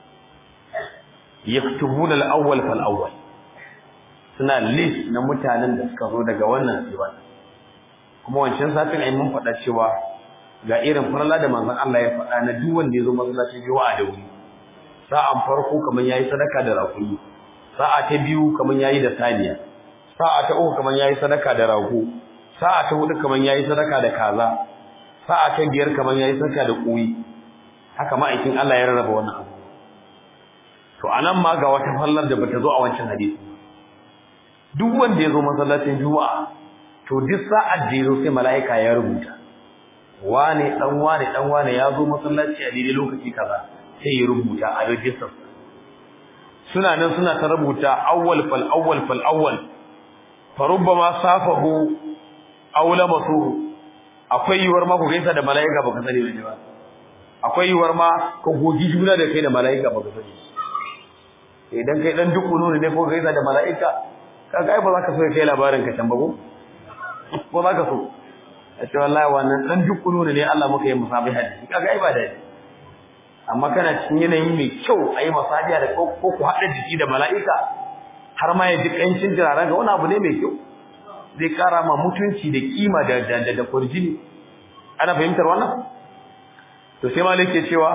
A: yaktubuna al-awwal fal awwal suna list na mutanen da suka zo daga wannan siwa kuma wancan satin ai mun faɗa cewa ga irin farla da manzon Allah ya faɗa na duk wanda ya zo masallacin juma'a da wuri sa'an farko kaman yayi sadaka da rakuni sa'a ta biyu kaman yayi da saniya sa'a ta uku kaman yayi sadaka da rago sa'a ta hudu kaman yayi sadaka da kaza sa'a ta biyar kamar yayi saka da kuyi haka ma'aikin Allah ya rarraba wannan abu to anan ma ga wata fallar da bata zo a wancan hadisi duk wanda ya zo masallacin juma'a to duk sa'ar da ya zo sai mala'ika ya rubuta wane dan wane dan wane ya zo masallaci a daidai lokaci kaza sai ya rubuta a register suna nan suna ta rubuta awwal fal awwal fal awwal fa rubbama safahu aw lamasuhu akwai yiwuwar ma ku gaisa da mala'ika baka sani ba akwai yiwuwar ma ka gogi juna da kai da mala'ika baka sani idan kai dan duku nuni ne ko gaisa da mala'ika kaga ai ba za ka so kai labarin ka can ba ko ko za ka so a ce wallahi wannan dan duku nuni ne Allah muka yi musabi hadisi kaga ai ba da amma kana cikin yanayi mai kyau ayi masabiya da ko ku hada jiki da mala'ika har ma ya ji kancin turaren ga wani abu ne mai kyau zai kara ma mutunci da kima da da da kurjini ana fahimtar wannan to sai malik ke cewa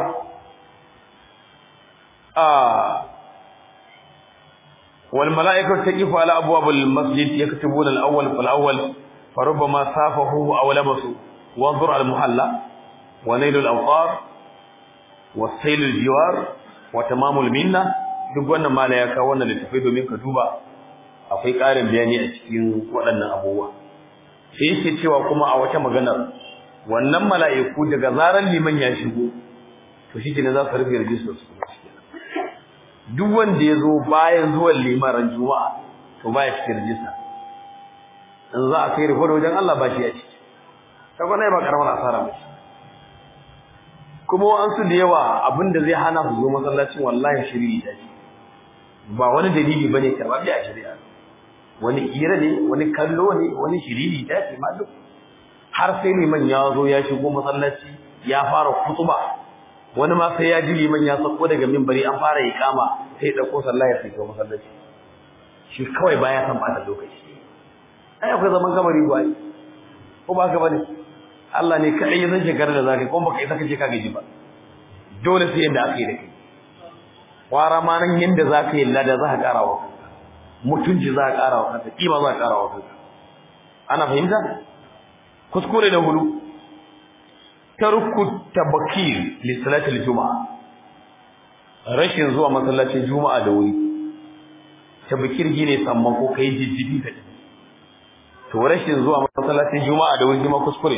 A: ah wal malaikatu taqifu ala abwab al masjid yaktubuna al awwal fal awwal farubbama safahu aw labasu wanzur al muhalla wa nail al awqar wa sayl al jiwar wa tamam al minna duk wannan mala ya kawo wannan littafai domin ka duba akwai ƙarin bayani a cikin waɗannan abubuwa sai yake cewa kuma a wata maganar wannan mala'iku daga zaran liman ya shigo to shi ne za su rufe rijistar su duk wanda ya zo bayan zuwan liman ran juma'a to baya cikin rijista in za a kai riko da wajen Allah ba shi ya ciki ta kwanai ba karamar asara ba kuma an su da yawa abinda zai hana su zo masallacin wallahi shiriri ta ce ba wani dalili bane karɓar a shari'a wani kira ne wani kallo ne wani shiriri ta ce ma duk har sai liman ya zo ya shigo masallaci ya fara kutuba wani ma sai ya ji liman ya sako daga minbari an fara iqama sai ya dauko sallah ya shiga masallaci shi kawai baya san bata lokaci ai akwai zaman kabari ba ko ba ka bane Allah ne kadai ya san shekarar da zaka kuma baka isa kace ka gaji ba dole sai yanda aka yi da kai kwara ma nan yanda zaka yi lada za ka ƙara wa kanka mutunci za ka ƙara wa kanka kima za ka ƙara wa kanka ana fahimta kuskure da hudu tarku tabakir li salatil juma'a rashin zuwa masallacin juma'a da wuri tabakir gine samman ko kai jijjibi da to rashin zuwa masallacin juma'a da wuri ma kuskure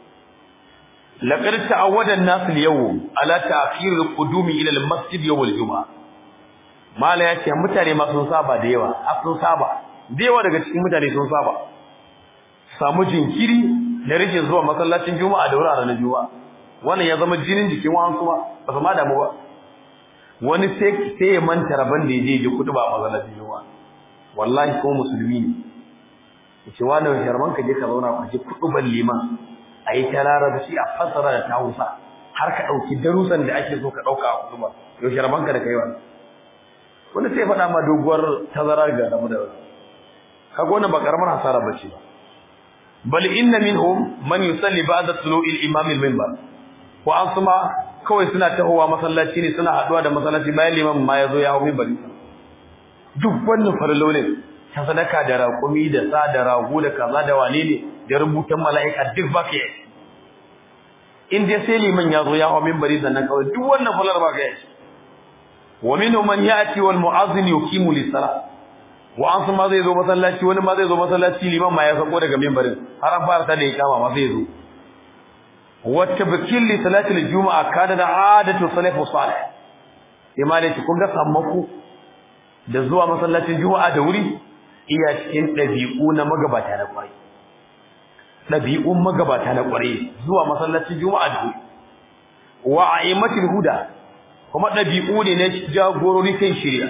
A: laqad ta'awwada an-nas al-yawm ala ta'khir al-qudumi ila al-masjid yawm al-juma'a mala yace mutane ma sun saba da yawa a sun saba da yawa daga cikin mutane sun saba samu jinkiri da rashin zuwa masallacin juma'a da wuraren na juma'a wannan ya zama jinin jikin wani kuma ba su ma damu ba wani sai sai ya manta rabon da yaje ji kudu ba a masallacin juma'a wallahi ko musulmi ne yace wani sharman ka je ka zauna ka ji kudu ban liman ayi ta larabci a fasara da ta Hausa har ka dauki darusan da ake so ka dauka a kudu ba yau sharman ka da kai wannan wani sai faɗa ma doguwar tazara ga damu da kaga wannan ba karamar hasara bace ba bal inna minhum man yusalli ba'da tulu'i al-imam al-minbar wa asma kawai suna tahowa masallaci ne suna haduwa da masallaci bayan liman ma yazo ya hawo minbari duk wannan farlo ne ta sadaka da raƙumi da sa da rago da kaza da wane ne da rubutan mala'ika duk ba ke in dai sai liman yazo ya hawo minbari sannan kawai duk wannan falar ba ke wa minhum man ya'ti wal mu'azzin yuqimu lis-salah wa an ma zai zo masallaci wani ma zai zo masallaci liman ma ya sako daga minbarin har an fara ta da ikama ma zai zo wa tabkil li salati al-jumu'a kana da adatu salafu salih imani ce kun ga sammako da zuwa masallacin juma'a da wuri iya cikin dabi'u na magabata na kwarai dabi'un magabata na kwarai zuwa masallacin juma'a da wuri wa a'immatul huda kuma dabi'u ne na jagorori kan shari'a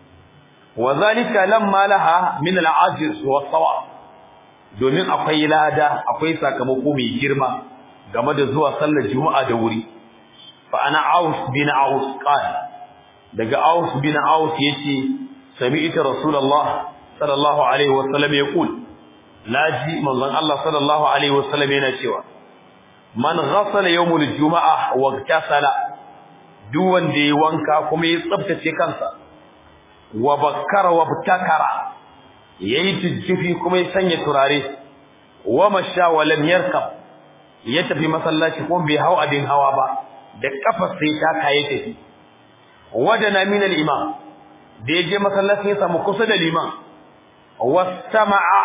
A: وذلك لما لها من العجز والصواب domin akwai lada akwai sakamako mai girma game da zuwa sallar juma'a da wuri fa ana aus bin aus qala daga aus bin aus yace sami'tu rasulullah sallallahu alaihi wasallam yaqul laji manzon Allah sallallahu alaihi wasallam yana cewa man ghasala yawmul juma'a wa iktasala duk wanda ya wanka kuma ya tsaftace kansa wa bakkara wa btakara yayi tijjifi kuma ya sanya turare wa masha wa lam yarkab ya tafi masallaci ko bai hau abin hawa ba da kafa sai ta kaye tafi wadana min al-imam da yaje masallaci ya samu kusa da liman wastama'a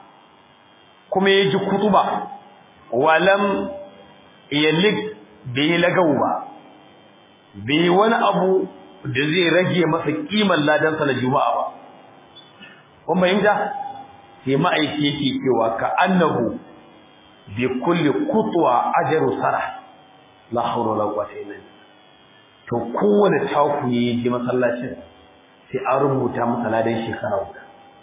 A: kuma yaji kutuba wa lam yalik bai lagau ba bai wani abu da zai rage masa kiman ladansa na juma'a ba kun fahimta sai ma'aiki yake cewa ka annahu bi kulli qutwa ajru sara la hawla wala quwwata illa billah to kowane taku ya je masallacin sai an rubuta masa ladan shekara guda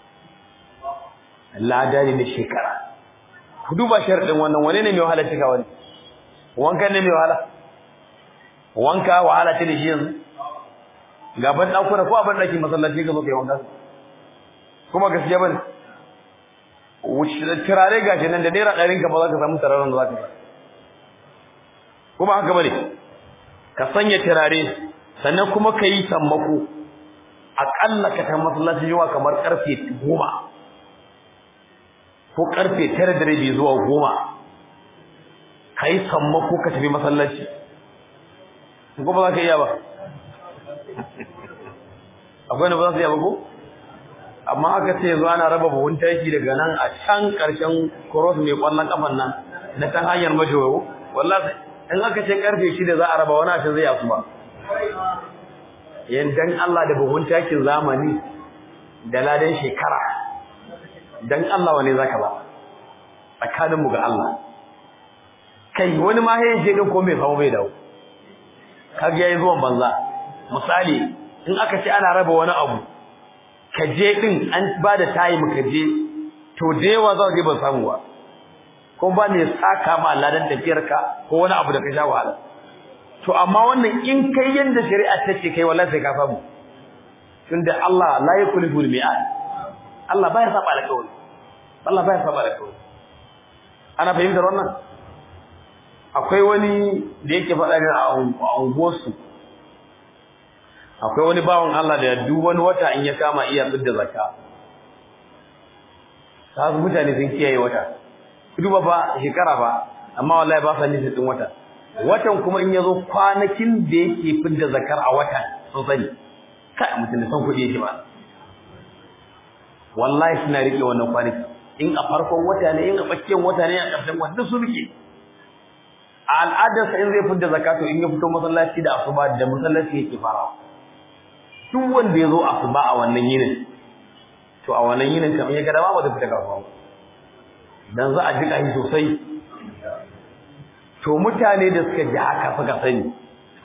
A: lada ne na shekara ku duba sharadin wannan wane ne mai wahala cika wani wanka ne mai wahala wanka wahala ce da shi yanzu gaban ɗakuna ko abin ɗakin masallaci ka zo kai wanka kuma gaskiya bane wuce turare gashi nan da naira ɗarin ka ba za ka samu turaren da za ka kuma haka bane ka sanya turare sannan kuma ka yi sammako aƙalla ka ta masallaci yawa kamar ƙarfe goma ko ƙarfe tara da rabi zuwa goma ka yi sammako ka tafi masallaci ko ba za ka iya ba akwai da ba za su yi ba ko amma aka ce yanzu ana raba buhun taki daga nan a can ƙarshen cross mai ƙwallon kafan nan na kan hanyar majowo wallahi in aka ce karfe shida za a raba wani ashe zai yasu ba yan dan Allah da buhun takin zamani da ladan shekara dan Allah wane zaka ba tsakanin mu ga Allah kai wani ma yayin je din ko bai samu bai dawo kaga yayi zuwan banza misali in aka ce ana raba wani abu ka je din an ba da tayi ka je to da yawa za je ban samu ba ko ba ne saka ma ladan tafiyarka ko wani abu da ka sha wahala to amma wannan in kai yanda shari'a ta ce kai wallahi sai ka samu tunda Allah la yukhlifu al-mi'ad Allah baya saba alƙawari Allah baya saba alƙawari ana fahimtar wannan akwai wani da yake faɗa ne a unguwarsu akwai wani bawan Allah da duk wani wata in ya kama iya fidda zakka ta mutane sun kiyaye wata duba ba shekara ba amma wallahi ba sa nufin din wata watan kuma in yazo kwanakin da yake fidda zakar a wata sun sani kai mutum da san kuɗi yake ba wallahi suna rike wannan kwanaki in a farkon wata ne in a tsakiyar wata ne a ƙarshen wata duk su rike a al'adarsa in zai fidda zakato in ya fito masallaci da asuba da masallaci yake farawa duk wanda ya zo asuba a wannan yinin to a wannan yinin kamar ya ga dama ba zai fita kasuwa dan za a jika shi sosai to mutane da suka ji haka suka sani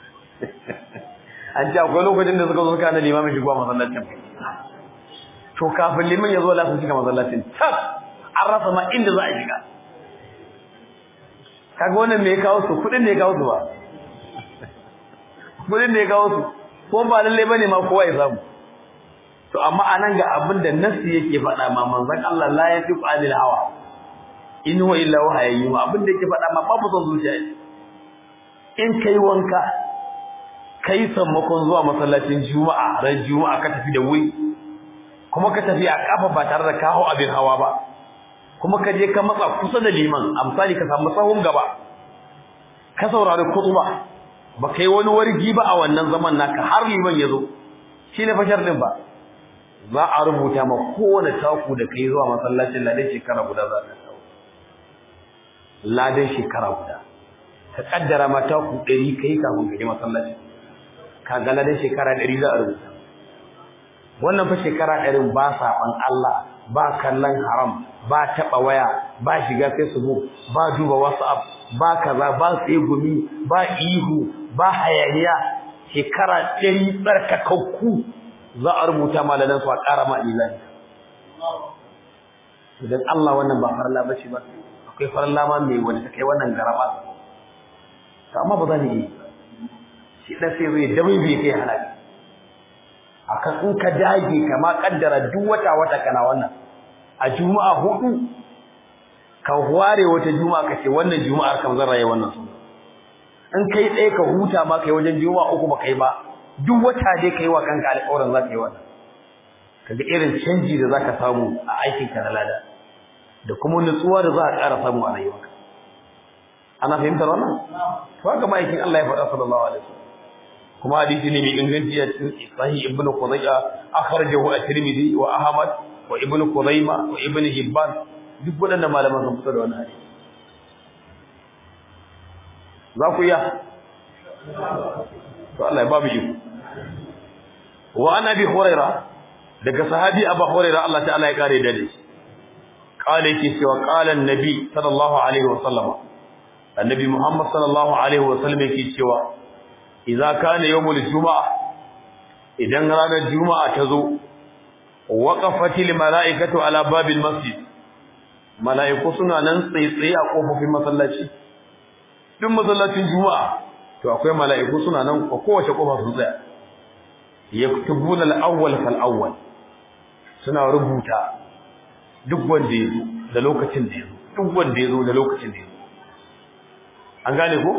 A: an ce akwai lokacin da suka zo suka na limamin shigowa masallacin to kafin liman ya zo la su shiga masallacin tas an rasa ma inda za a shiga kaga wannan me ya kawo su kudin ne ya kawo su ba kudin ne ya kawo su ko ba lalle bane ma kowa ya samu to amma anan ga abin da nasi yake faɗa ma manzon Allah la yatiqu anil hawa in huwa illa wahayi ma abin da yake faɗa ma babu son zuciya in kai wanka kai sammakon zuwa masallacin juma'a ran juma'a ka tafi da wuri kuma ka tafi a kafa ba tare da kawo abin hawa ba kuma ka je ka matsa kusa da liman amsali ka samu sahun gaba ka saurari khutba ba kai wani wargi ba a wannan zaman naka har liman ya zo shi ne fashar din ba za a rubuta ma kowane taku da kai zuwa masallacin ladan shekara guda za ka kawo ladan shekara guda ka kaddara ma taku ɗari kai kafin ka je masallacin ka ga ladan shekara ɗari za a rubuta wannan fa shekara ɗarin ba saɓan Allah ba kallon haram ba taɓa waya ba shiga facebook ba duba whatsapp ba kaza ba tsegumi ba ihu ba hayaniya shekara ɗari tsarkakakku za a rubuta malanan su a ƙara ma ilani idan Allah wannan ba farla ba shi ba akwai farla ma mai wanda ta kai wannan garaba amma ba za ni yi shi ɗan sai zai dabai bai kai halaki akan in ka dage kama kaddara duk wata wata kana wannan a juma'a hudu ka ware wata juma'a kace wannan juma'ar kam zan raye wannan sunna in kai ɗaya ka huta ma kai wajen juma'a uku ba kai ba duk wata dai kai wa kanka alƙawarin za ka yi wannan kaga irin canji da zaka samu a aikin ka na lada da kuma nutsuwa da za ka ƙara samu a rayuwarka ana fahimtar wannan to haka ma'aikin Allah ya faɗa sallallahu alaihi wasallam kuma hadisi ne mai inganci a cikin sahih ibn Qudayya akhrajahu at-Tirmidhi wa Ahmad wa ibn Qudayma wa ibn Hibban duk waɗannan malaman sun fito da wannan hadisi za ku iya to Allah ya ba mu iko wa an abi huraira daga sahabi abu huraira Allah ta'ala ya kare da shi qala yake cewa qala annabi sallallahu alaihi wa sallam annabi Muhammad sallallahu alaihi wa sallam yake cewa idza kana yawmul juma'a idan ranar juma'a ta zo waqafatil mala'ikatu ala babil masjid mala'iku suna nan tsaitsaye a kofofin masallaci duk masallacin juma'a to akwai mala'iku suna nan a kowace kofa su tsaya yaktubuna al-awwal fal awwal suna rubuta duk wanda ya zo da lokacin da ya zo duk wanda ya zo da lokacin da ya zo an gane ko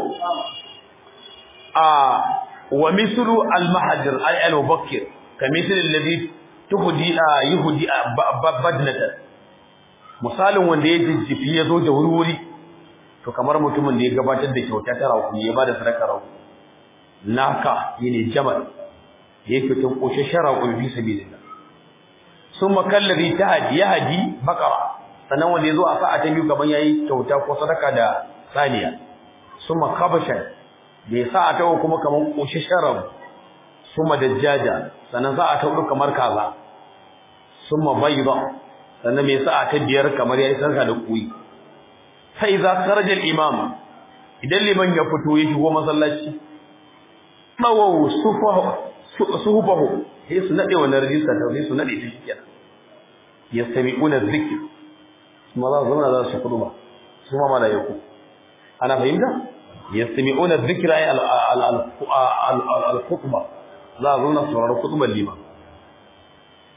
A: a wa mislu al-mahajir al-mubakkir kamithli alladhi tuhdi yuhdi badnatan misalin wanda ya jijjifi ya zo da wurwuri to kamar mutumin da ya gabatar da kyauta ta rawu ya bada sadaka rawu naka yene jamal yake tun koshe shara ku fi sabilillah summa kallabi tahdi yahdi baqara sanan wanda yazo a sa'a ta biyu kaman yayi kyauta ko sadaka da saniya summa kabasha da sa'a ta kuma kaman koshe shara summa dajjaja sanan sa'a ta uku kamar kaza summa bayda sannan me sa'a ta biyar kamar yayi sarka da kuyi sai za kharaja al-imam idan liman ya fito ya shigo masallaci mawawu sufahu suhubahu sai su nade wannan rijista ta sai su nade ta kenan yastami'una dhikr kuma za su zama za su kudu ba su ma malaiku ana fahimta yastami'una dhikra ay al-khutba za su zama sauraron khutbar liman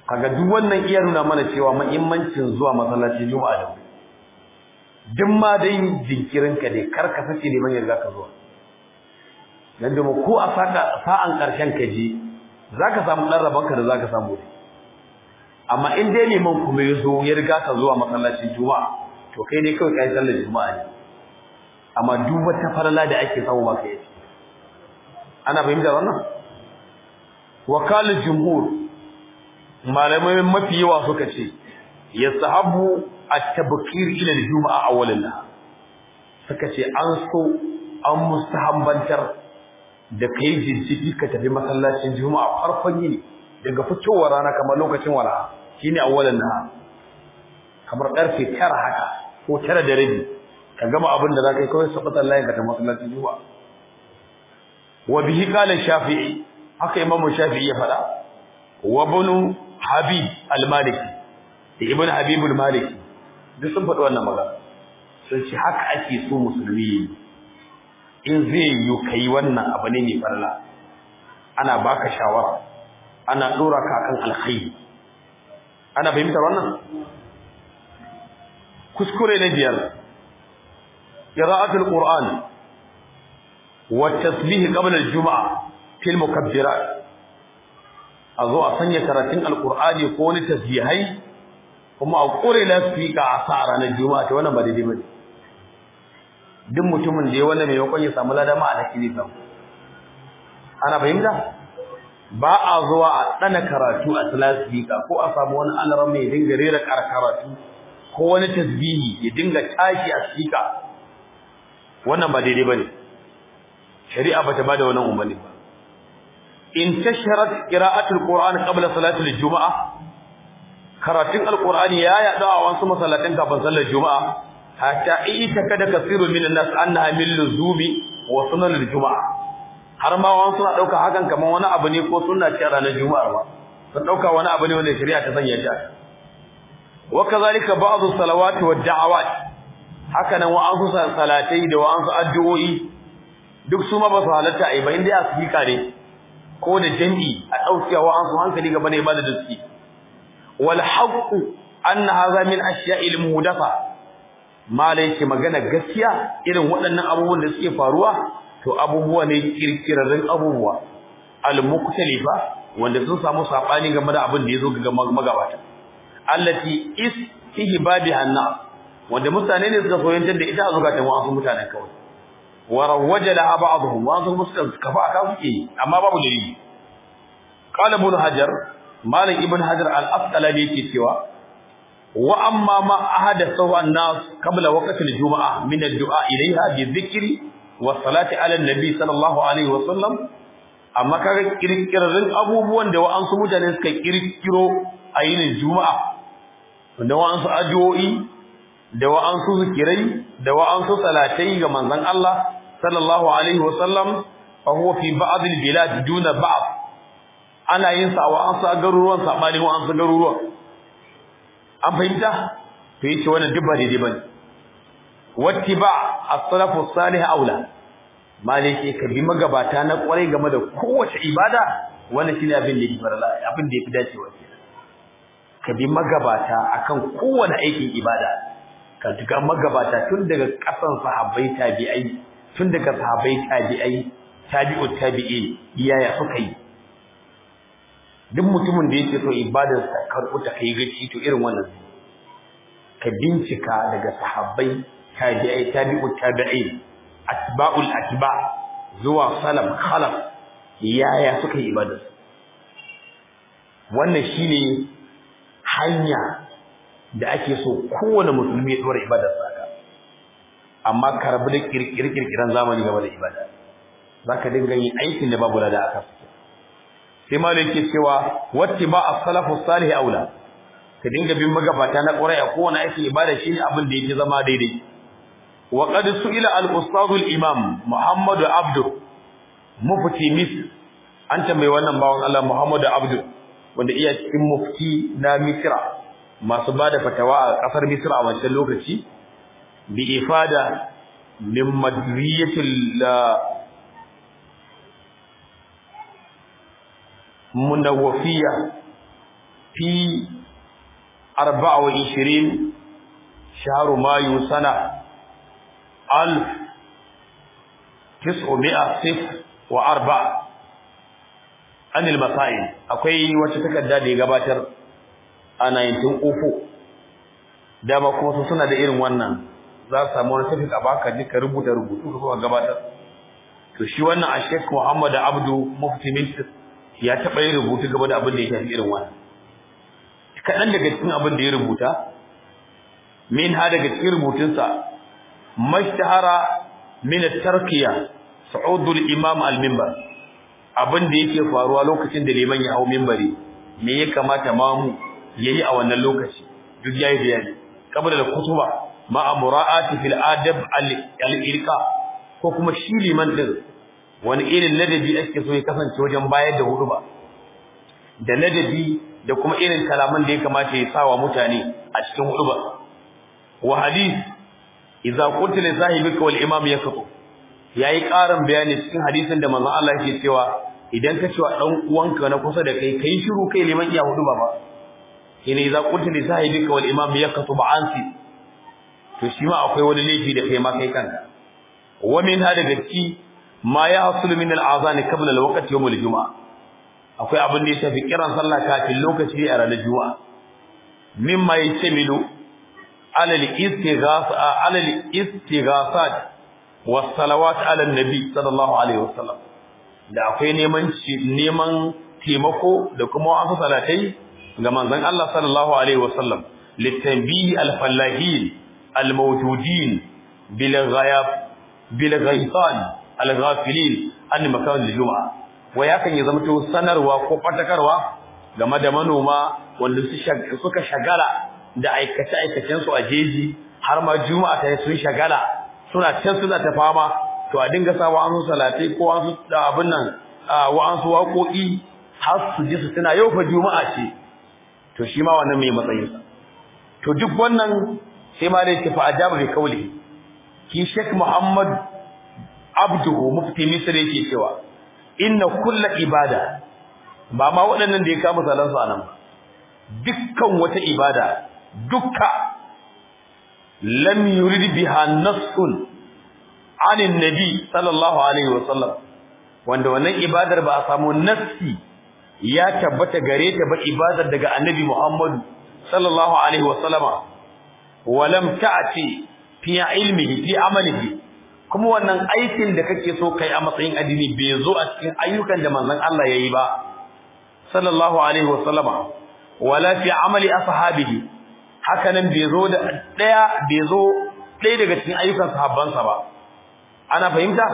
A: kaga duk wannan iya nuna mana cewa muhimmancin zuwa masallacin juma'a da duk ma dai jinkirin ka dai kar ka sace neman yarda ka zuwa dan da ko a saka sa'an karshen ka je zaka samu dan rabon ka da zaka samu dai amma in dai neman kuma yazo ya riga ka zuwa masallacin juma'a to kai ne kawai kai sallar juma'a ne amma duk wata farala da ake samu ba kai ana fahimta wannan wakalul jumhur malamai mafi yawa suka ce yasahabu at-tabkir ila al-jum'a awwalan suka ce an so an mustahabbantar da kai jinjiki ka tafi masallacin juma'a farkon yini daga fitowar rana kamar lokacin wala shine awwalan nahar kamar karfe 9 haka ko 9 da rabi ka gama abin da zaka yi kawai sabata layin ka ta masallacin juma'a wa bihi qala shafi'i haka imamu shafi'i ya fada wa ibn habib al-maliki da ibn habib al-maliki duk sun faɗi wannan magana sun ce haka ake so musulmi in zai yi kai wannan abu ne mai farla ana baka shawara ana dora ka kan alkhairi ana fahimtar wannan kuskure na biyar qira'atul qur'an wa tasbih qabla al-jum'a fil mukabbirat azo a sanya karatun alqur'ani ko wani tasbihai kuma a kure lasfika a sa ranar juma'a ta wannan ba daidai bane duk mutumin da ya wannan mai yakon ya samu ladama a lakini sam ana fahimta ba a zuwa a tsana karatu a lasfika ko a samu wani alaran mai dinga rera karatu ko wani tasbihi ya dinga tashi a sika wannan ba daidai bane shari'a bata bada wannan umarni ba in tasharat qira'atul qur'an qabla salatul juma'a karatun alqur'ani ya yada a wasu masallatan kafin sallar juma'a hatta ita kada kasirun minan nas annaha min luzumi wa sunanul juma'a har ma wasu suna dauka hakan kaman wani abu ne ko sunna ce ranar juma'ar ba sun dauka wani abu ne wanda shari'a ta sanya shi wa kazalika ba'dhu salawati wad da'awat haka nan wa'ansu salatai da wa'ansu addu'o'i duk su ma ba su halatta ai ba inda ya sifika ne ko da jami'i a dauke wa'ansu hankali gaba ne ba da duski wal haqqu anna hadha min ashya'il muhdatha malai ce magana gaskiya irin waɗannan abubuwan da suke faruwa to abubuwa ne kirkirarren abubuwa al muktalifa wanda sun samu sabani game da abin da yazo ga magabata allati istihbabi anna wanda mutane ne suka soyantar da ita a zukatan wasu mutanen kawai wa rawaja laha ba'dhum wa sun musu kafa aka suke amma babu dalili qala ibn hajar malik ibn hajar al-asqalani yake cewa wa amma ma ahadathu an-nas qabla waqti al-jum'ah min ad-du'a ilayha bi dhikri wa salati ala an-nabi sallallahu alaihi wa sallam amma kaga kirkirarrin abubuwan da wa'ansu mutane suka kirkiro a yinin juma'a da wa'ansu addu'o'i da wa'ansu zikirai da wa'ansu salatai ga manzon Allah sallallahu alaihi wasallam fa huwa fi ba'd al-bilad duna ba'd ana yin sa wa'ansu garuruwan sabani wa'ansu garuruwan an fahimta to yace wannan duk ba daidai bane wattiba as-salafu salih aula malike ka bi magabata na kwarai game da kowace ibada wannan shine abin da yake farala abin da yafi dacewa ka bi magabata akan kowane aikin ibada ka duka magabata tun daga kasan sahabbai tabi'ai tun daga sahabbai tabi'ai tabi'u tabi'in iyaya suka yi duk mutumin da yake so ibadar sa karbu ta kai gaci to irin wannan ka bincika daga sahabbai tabi'ai tabi'u tabi'in atba'ul atba zuwa salaf khalaf iyaya suka yi ibadar wannan shine hanya da ake so kowane musulmi ya dora ibadar sa amma ka rabu da kirkirkiran zamani game da ibada zaka dinga yin aikin da babu lada aka sai malai yake cewa wattiba as-salafu salih aula ka dinga bin magabata na ƙurai a kowane aikin ibada shine abin da yake zama daidai wa qad su'ila al-ustad al-imam Muhammad Abdu mufti mis an tambayi wannan bawon Allah Muhammad Abdu wanda iya cikin mufti na Misra masu bada fatawa a kasar Misra a wancan lokaci bi ifada min madriyatil munawwafiyya fi 24 shahru mayu sana alf tis'umi'a sif wa arba an al-masail akwai wata takarda da ya gabatar a 1904 dama kuma su suna da irin wannan za su samu wani tafi a baka ji ka rubuta rubutu ka kuma gabatar to shi wannan a Sheikh Muhammad Abdu Mufti Mintis ya taɓa yin rubutu gaba da abin da ya shafi irin wannan kaɗan daga cikin abin da ya rubuta min ha daga cikin rubutunsa mashtahara min tarkiya su'udul imam al-minbar abin da yake faruwa lokacin da liman ya hau minbari me ya kamata mamu yayi a wannan lokaci duk yayi bayani qabla al-kutuba ma'a mura'ati fil adab al-ilqa ko kuma shi liman din wani irin ladabi ake so ya kasance wajen bayar da hudu ba da ladabi da kuma irin kalaman da ya kamata ya sawa mutane a cikin hudu ba wa hadith idza qulta li sahibika wal imam yaktu yayi karin bayani cikin hadisin da manzon Allah yake cewa idan ka cewa dan uwanka na kusa da kai kai shiru kai liman iya hudu ba ba ina idza qulta li sahibika wal imam yaktu ba ansi to shi ma akwai wani laifi da kai ma kai kanka wa min hada gaci ma ya hasulu min al-azan qabla al-waqt yawm al-jum'a akwai abin da ya tafi kiran sallah kafin lokaci a ranar juma'a mimma yatamilu ala al-istighasa ala al-istighasat was salawat ala an-nabi sallallahu alaihi wasallam da akwai neman neman taimako da kuma wasu salatai ga manzon Allah sallallahu alaihi wasallam litanbihi al-fallahin al-mawjudin bil ghayab bil ghaitan al-ghafilin an makan al-jum'a wai hakan ya zama to sanarwa ko fatakarwa game da manoma wanda suka shagala da aikace aikacen su a jeji har ma juma'a ta sun shagala suna can suna ta fama to a dinga sawa an salatai ko an su abin nan wa an su waƙoƙi har su ji su tana yau fa juma'a ce to shi ma wannan mai matsayin sa to duk wannan sai ma dai tafi ajaba bi kauli ki Sheikh Muhammad Abduhu mufti Misr yake cewa inna kulla ibada ba ma waɗannan da ya kama salan su anan dukkan wata ibada dukka lam yurid biha nassun anin nabi sallallahu alaihi wasallam wanda wannan ibadar ba a samu nassi ya tabbata gare ta ba ibadar daga annabi Muhammad sallallahu alaihi wasallama walam ta'ti fi ilmihi fi amalihi kuma wannan aikin da kake so kai a matsayin addini bai zo a cikin ayyukan da manzon Allah yayi ba sallallahu alaihi wasallama wala fi amali ashabihi haka nan bai zo da daya bai zo daya daga cikin ayyukan sahabbansa ba ana fahimta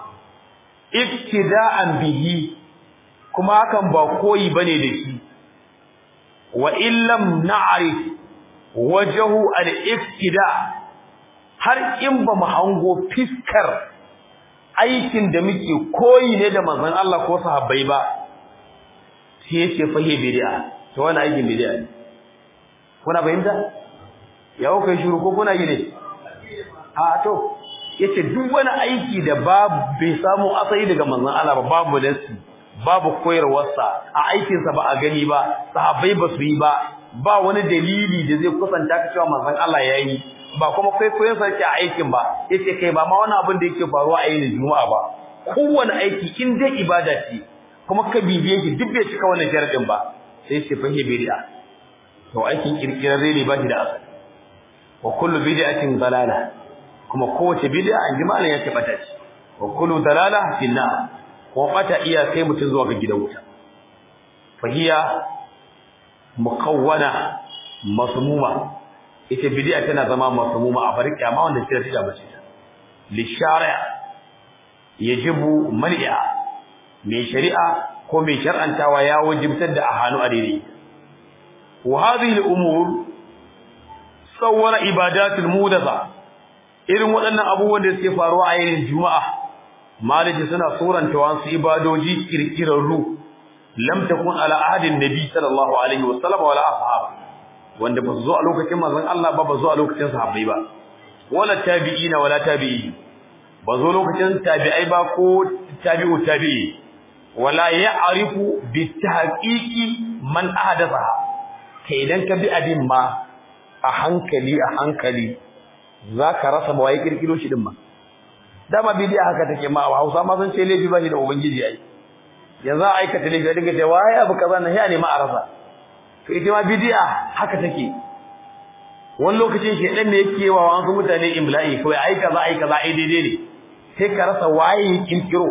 A: iktida'an bihi kuma hakan ba koyi bane da shi wa illam na'rif wajhu al-iktida har in ba mu hango fiskar aikin da muke koyi ne da manzon Allah ko sahabbai ba sai yace fahi bid'a to wannan aikin bid'a ne kuna fahimta yawo kai shiru ko kuna gide a to yace duk wani aiki da babu bai samu asali daga manzon Allah ba babu nasi babu koyarwarsa a aikinsa ba a gani ba sahabbai ba su yi ba ba wani dalili da zai kusanta ka cewa manzon Allah ya yi ba kuma kwaikwayon sa yake a aikin ba yace kai ba ma wani abin da yake faruwa a yin juma'a ba kowane aiki in dai ibada ce kuma ka bibiye shi duk bai cika wannan sharadin ba sai ce fahi bid'a to aikin kirkirarre ne ba shi da asali wa kullu bid'atin dalala kuma kowace bid'a an ji malam ya ce bata ce wa kullu dalala fil nar ko bata iya kai mutun zuwa ga gidan wuta fahiya mukawwana masmuma ita bid'a tana zama masmuma a bar kiyama wanda sai ta bace ta li shari'a yajibu mal'a mai shari'a ko mai shar'antawa ya wajibtar da ahanu a daidai wa hadhihi al-umur sawwara ibadatul mudatha irin waɗannan abubuwan da suke faruwa a yayin juma'a maliki suna suranta wasu ibadoji kirkirarru lam takun ala ahadin nabi sallallahu alaihi wasallam wala ashab wanda ba zo a lokacin manzon Allah ba ba zo a lokacin sahabbai ba wala tabi'ina wala tabi'i ba zo lokacin tabi'ai ba ko tabi'u tabi'i wala ya'rifu bi tahqiqi man ahdatha kai idan ka bi abin ma a hankali a hankali zaka rasa ba wai kirkiro shi din ma dama bidiya haka take ma Hausa ma sun ce laifi ba shi da ubangiji ai yanzu a aikata laifi a dinga cewa wai abu kaza na ya ne ma a rasa to ita ma bidiya haka take wani lokacin shedan ne yake wa wasu mutane imla'i kawai ai kaza ai kaza ai daidai ne sai ka rasa waye kirkiro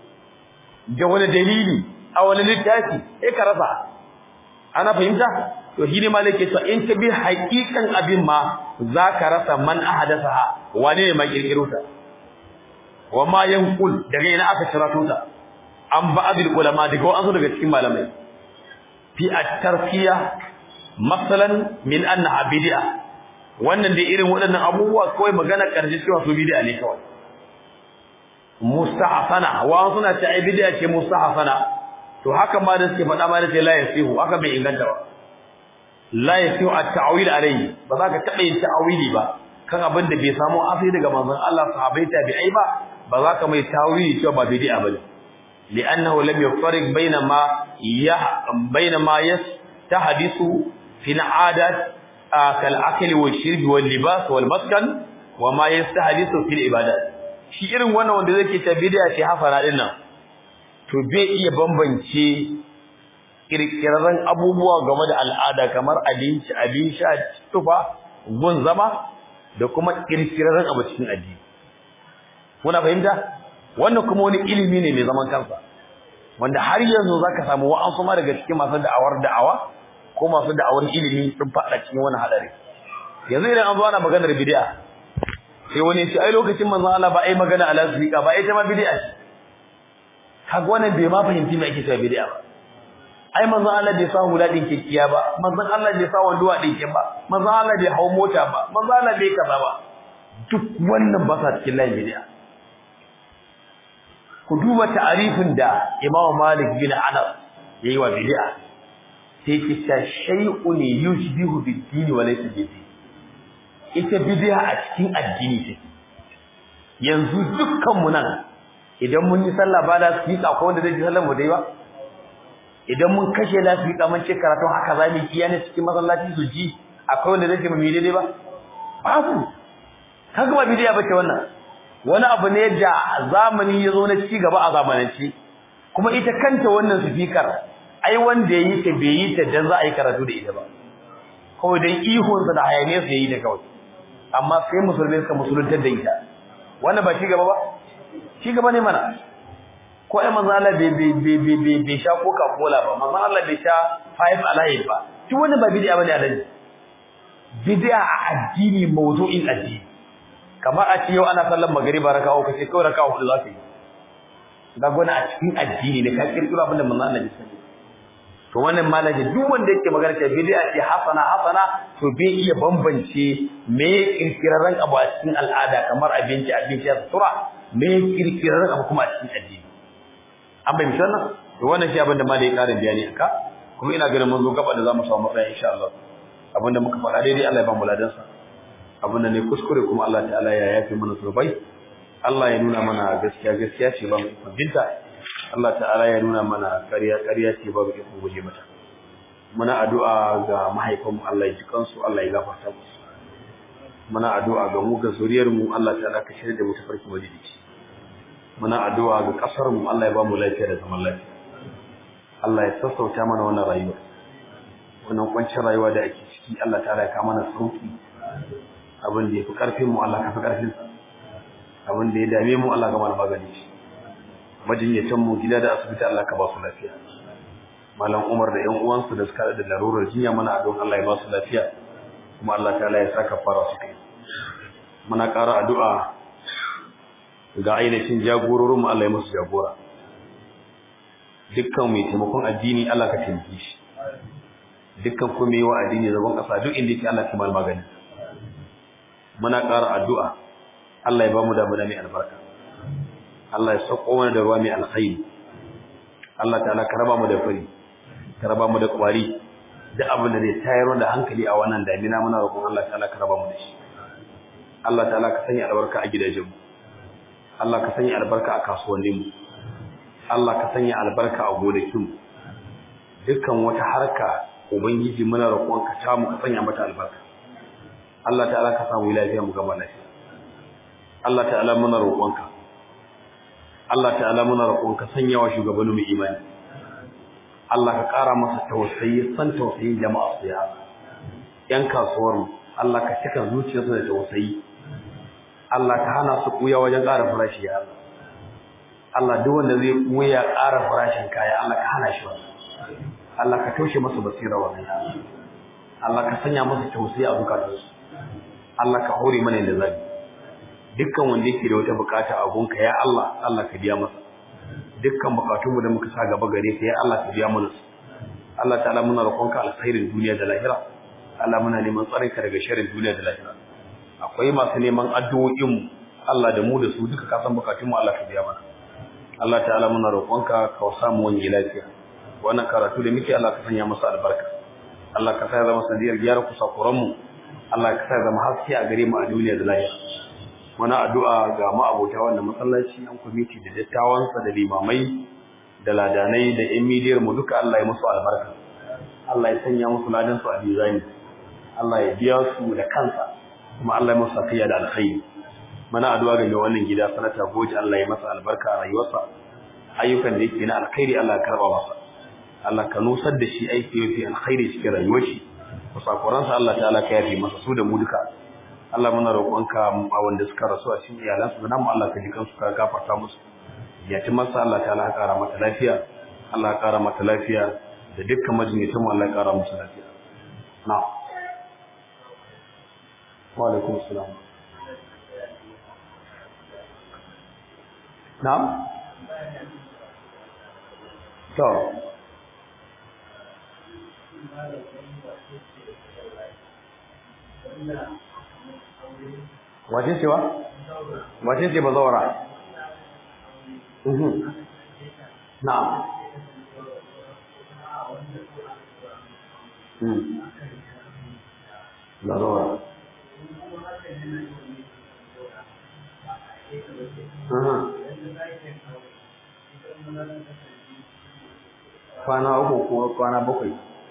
A: da wani dalili a wani littafi sai ka rasa ana fahimta to shine malike to in ka bi haƙiƙan abin ma zaka rasa man ahdatha wane ne ma kirkiro ta wa ma yanqul daga ina aka cirato ta an ba'dil ulama daga wasu daga cikin malamai fi at-tarkiya masalan min anna bid'a wannan da irin waɗannan abubuwa kawai magana karshe cewa su bid'a ne kawai mustahsana wa suna ce ai bid'a ce mustahsana to haka ma da suke faɗa ma da ce la yasihu haka bai inganta ba la yasihu at-ta'wil alayhi ba za ka taɓa yin ta'awili ba kan abin da bai samu asali daga manzon Allah sahabbai tabi'ai ba ba za ka mai tawili cewa ba bid'a bane li'annahu lam yufariq baina ma ya baina ma yastahdisu fi al'adat kal akli wal shirb wal libas wal maskan wa ma yastahdisu fil ibadat shi irin wannan wanda zai ce bid'a ce hafara din nan to bai iya bambance kirkirarren abubuwa game da al'ada kamar abinci abin sha tufa gun zama da kuma kirkirarren abu cikin addini kuna fahimta wannan kuma wani ilimi ne mai zaman kansa wanda har yanzu zaka samu wa'ansu ma daga cikin masu da'awar da'awa ko masu da'awar ilimi sun fada cikin wani hadari yanzu idan an zo ana maganar bid'a sai wani ya ce ai lokacin manzon Allah ba ai magana ala sika ba ai ta ma bid'a ce kaga wannan bai ma fahimci me ake cewa bid'a ba ai manzon Allah bai sa hula din kekkiya ba manzon Allah bai sa wanduwa din ba manzon Allah bai hawo mota ba manzon Allah bai kaza ba duk wannan ba sa cikin layin bid'a ku duba ta'arifin da Imam Malik bin Anas yayi wa bid'a sai ki ta shay'un yushbihu bid-din wa laysa bid-din ita bid'a a cikin addini take yanzu dukkan mu nan idan mun yi sallah ba da su ko wanda zai ji sallar mu dai ba idan mun kashe lafiya mun ce karatu haka za mu yi ne cikin masallaci su ji akwai wanda zai ce mu daidai ba babu kaga ba bidiya bace wannan wani abu ne da zamani ya zo na ci gaba a zamanance kuma ita kanta wannan speaker ai wanda yayi ta bai yi ta dan za a yi karatu da ita ba kawai dan ihun sa da hayaniyar sa yayi da kawai amma sai musulmai suka musuluntar da ita wannan ba ci gaba ba ci gaba ne mana ko ai manzo Allah bai bai bai bai bai sha coca cola ba manzo Allah bai sha five alive ba duk wannan ba bid'a bane alaji bid'a a addini mawdu'in addini kamar a ce yau ana sallar magriba raka'a uku sai kawai raka'a hudu za ka yi ga gona a cikin addini ne ka kirkiro abin da manzo Allah ya sani to wannan malaji duk wanda yake magana cewa bid'a ce hasana hasana to bai iya bambance me kirkirarren abu a cikin al'ada kamar abinci abinci ya sutura me kirkirarren abu kuma a cikin addini an bai misalna to wannan shi abin da malai ya karin bayani aka kuma ina ganin mun zo gaba da zamu samu matsaya insha Allah abin da muka faɗa daidai Allah ya ba mu ladan sa abin da ne kuskure kuma Allah ta'ala ya yafe mana zurbai Allah ya nuna mana gaskiya gaskiya ce ba mu binta Allah ta'ala ya nuna mana ƙarya ƙarya ce ba mu ikon guje mata muna addu'a ga mahaifanmu Allah ya ji kansu Allah ya gafarta musu muna addu'a ga mu ga zuriyar mu Allah ta'ala ka shirya da mu tafarki madidici muna addu'a ga kasar mu Allah ya ba mu lafiya da zaman lafiya Allah ya sassauta mana wannan rayuwa wannan kwancin rayuwa da ake ciki Allah ta'ala ya kawo mana sauki abin da yafi karfin mu Allah ka fi karfin sa abin da ya dame mu Allah ka mana magani shi majinyatan mu gida da asibiti Allah ka ba su lafiya malam Umar da ƴan uwansu da suka da larurar jinya mana addu'an Allah ya ba su lafiya kuma Allah ta'ala ya saka fara su kai muna ƙara addu'a ga ainihin jagororin mu Allah ya musu jagora dukkan mai taimakon addini Allah ka taimake shi dukkan kuma yi wa addini zaban ƙasa duk inda yake Allah ka mal magani muna ƙara addu'a Allah ya ba mu damuna mai albarka Allah ya sauko mana da ruwa mai alkhairi Allah ta'ala ka raba mu da fari ka raba mu da kwari da abin da zai tayar da hankali a wannan damina muna roƙon Allah ta'ala ka raba mu da shi Allah ta'ala ka sanya albarka a gidajen mu Allah ka sanya albarka a kasuwannin mu Allah ka sanya albarka a gonakin mu dukkan wata harka ubangiji muna roƙon ka ta mu ka sanya mata albarka Allah ta'ala ka samu lafiya mu gama lafiya Allah ta'ala muna roƙonka Allah ta'ala muna roƙonka sanya wa shugabanni mu imani Allah ka ƙara masa tausayi san tausayin jama'a su ya yan kasuwar mu Allah ka cika zuciyarsu da tausayi Allah ka hana su kuya wajen ƙara farashi ya Allah Allah duk wanda zai kuya ƙara farashin kaya Allah ka hana shi wannan Allah ka taushe masa basira wannan Allah ka sanya masa tausayi a bukatunsu Allah ka hore mana da zabi dukkan wanda yake da wata bukata a gunka ya Allah Allah ka biya masa dukkan bukatunmu da muka sa gaba gare ka ya Allah ka biya mana su Allah ta'ala muna roƙonka alkhairin duniya da lahira Allah muna neman tsarin ka daga sharrin duniya da lahira akwai masu neman addu'o'in mu Allah da mu da su duka ka san bukatun mu Allah ka biya mana Allah ta'ala muna roƙonka ka sa mu wani lafiya wannan karatu da muke Allah ka sanya masa albarka Allah ka sa ya zama sanadiyar gyara kusakuran mu Allah ka sa ya zama haske a gare mu a duniya da lahira muna addu'a ga ma'abota wannan masallaci an kwamiti da dattawansa da limamai da ladanai da ƴan midiyar mu duka Allah ya musu albarka Allah ya sanya musu ladan su a bizani Allah ya biya su da kansa kuma Allah ya musu safiya da alkhairi muna addu'a ga wannan gida sanata goji Allah ya masa albarka a rayuwarsa ayyukan da yake na alkhairi Allah ya karba masa Allah ka nusar da shi aiki yafi alkhairi cikin rayuwar shi kusakuransa Allah ta'ala ka yafi masa su da mu duka Allah muna roƙonka a wanda suka rasu a cikin iyalansu da namu Allah ka ji kansu ka gafarta musu ya ci masa Allah ta Allah ƙara mata lafiya Allah ya ƙara mata lafiya da dukkan majinyatin mu Allah ya ƙara musu lafiya na wa alaikum salam na to wace ce wa? wace ce ba zaura? na ba zaura kwana uku ko kwana bakwai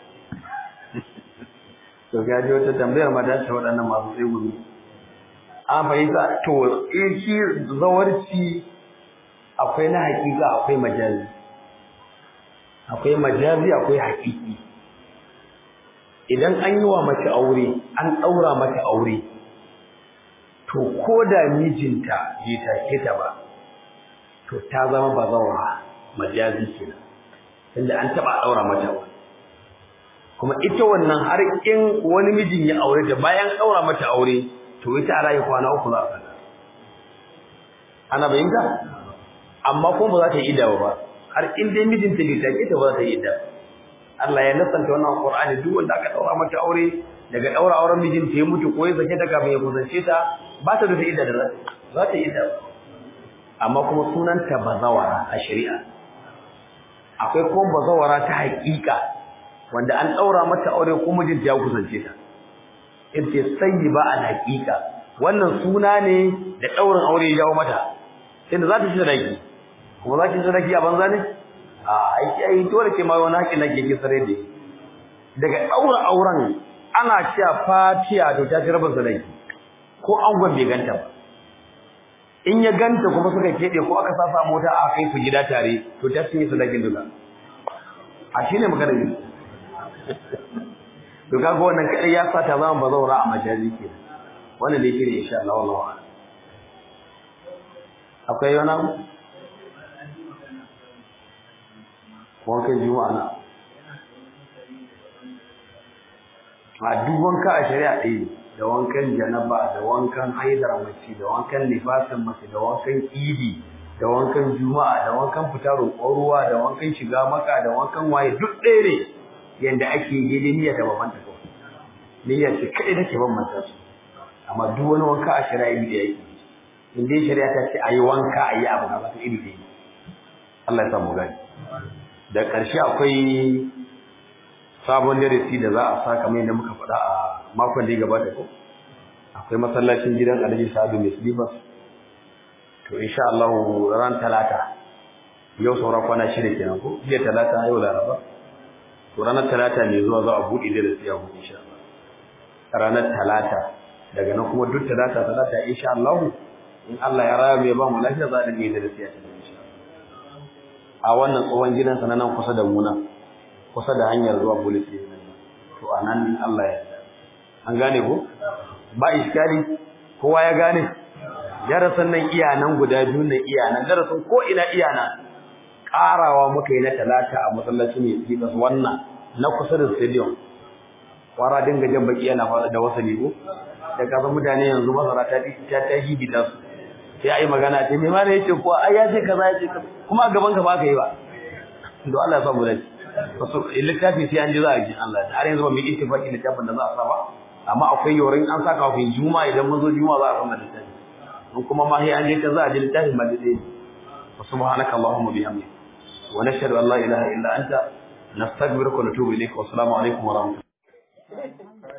A: to gaji wata tambayar mata ce waɗannan masu tsegumi an fahimta to in shi zawarci akwai na hakika akwai majazi akwai majazi akwai hakiki idan an yi wa mace aure an ɗaura mata aure to ko da mijinta bai take ta ba to ta zama bazawara majazi kenan tunda an taɓa ɗaura mata aure kuma ita wannan har in wani mijin ya aure ta bayan ɗaura mata aure to ita a rayu kwana uku za a sana ana bayyanta amma kuma ba za ta yi idda ba har in dai mijinta bai take ta ba za ta yi idda Allah ya nasanta wannan Qur'ani duk wanda aka daura mata aure daga daura auren mijinta ya mutu ko ya sake ta kafin ya kusance ta ba ta da idda da za ta yi idda amma kuma sunanta bazawara a shari'a akwai kuma bazawara ta haƙiƙa wanda an daura mata aure ko mijinta ya kusance ta ita sai ba a haƙiƙa wannan suna ne da daurin aure ya jawo mata inda za ta ci sadaki kuma za ki ci sadaki a banza ne a aiki ai dole ke ma wani haƙin nake ki sare da daga daura auren ana cewa fatiya to ta ci rabin sadaki ko angon bai ganta ba in ya ganta kuma suka kede ko aka sasa mota a kai su gida tare to ta sun yi sadakin duka a shine magana ne to kaga wannan kadai ya sa ta zama bazaura a majazi ke wannan ne shine insha Allah wallahi akwai wani wankan juma'a na a duk wanka a shari'a ɗaya da wankan janaba da wankan haidar mace da wankan nifasin mace da wankan idi da wankan juma'a da wankan fita roƙon ruwa da wankan shiga maka da wankan waye duk ɗaya ne yanda ake yi niyya da babban ta kawai niyya ce kaɗai take bambanta su amma duk wani wanka a shari'a iri da yake in dai shari'a ta ce ayi wanka ayi abu ga wata iri ɗaya Allah ya samu gani da ƙarshe akwai sabon darasi da za a sa kamar yadda muka faɗa a makon da ya gabata ko akwai masallacin gidan Alhaji Sa'adu mai Silibas to insha Allah ran talata yau saura kwana shida kenan ko jiya talata yau laraba to ranar talata ne zuwa za a buɗe da siya ku insha Allah ranar talata daga nan kuma duk talata talata insha Allah in Allah ya raya mai ba mu lafiya za a dinga da siya ta insha a wannan tsohon gidansa na nan kusa da mu nan kusa da hanyar zuwa police station to anan Allah ya an gane ko ba iskali kowa ya gane darasin nan iyanan guda biyu na iyanan darasin ko ina iyana karawa muka yi na talata a masallacin ne ki kasu wannan na kusa da stadium kwara dinga jan baki yana fara da wasa ne ko da kasan mutane yanzu masara ta ta ta gigita su sai ai magana ce me ma ne yace ko ai ya ce kaza ya ce kuma a gaban ka ba ka yi ba to Allah ya samu dace wasu littafi sai an ji za a ji Allah har yanzu ba mu yi ittifaqi littafin da za a sa ba amma akwai yorin an saka kafin juma'a idan mun zo juma'a za a san littafi in kuma ma sai an je ka za a ji littafin ba dai subhanaka allahumma bihamdika wa nashhadu an la ilaha illa anta nastaghfiruka wa natubu ilayk wa assalamu alaikum wa rahmatullahi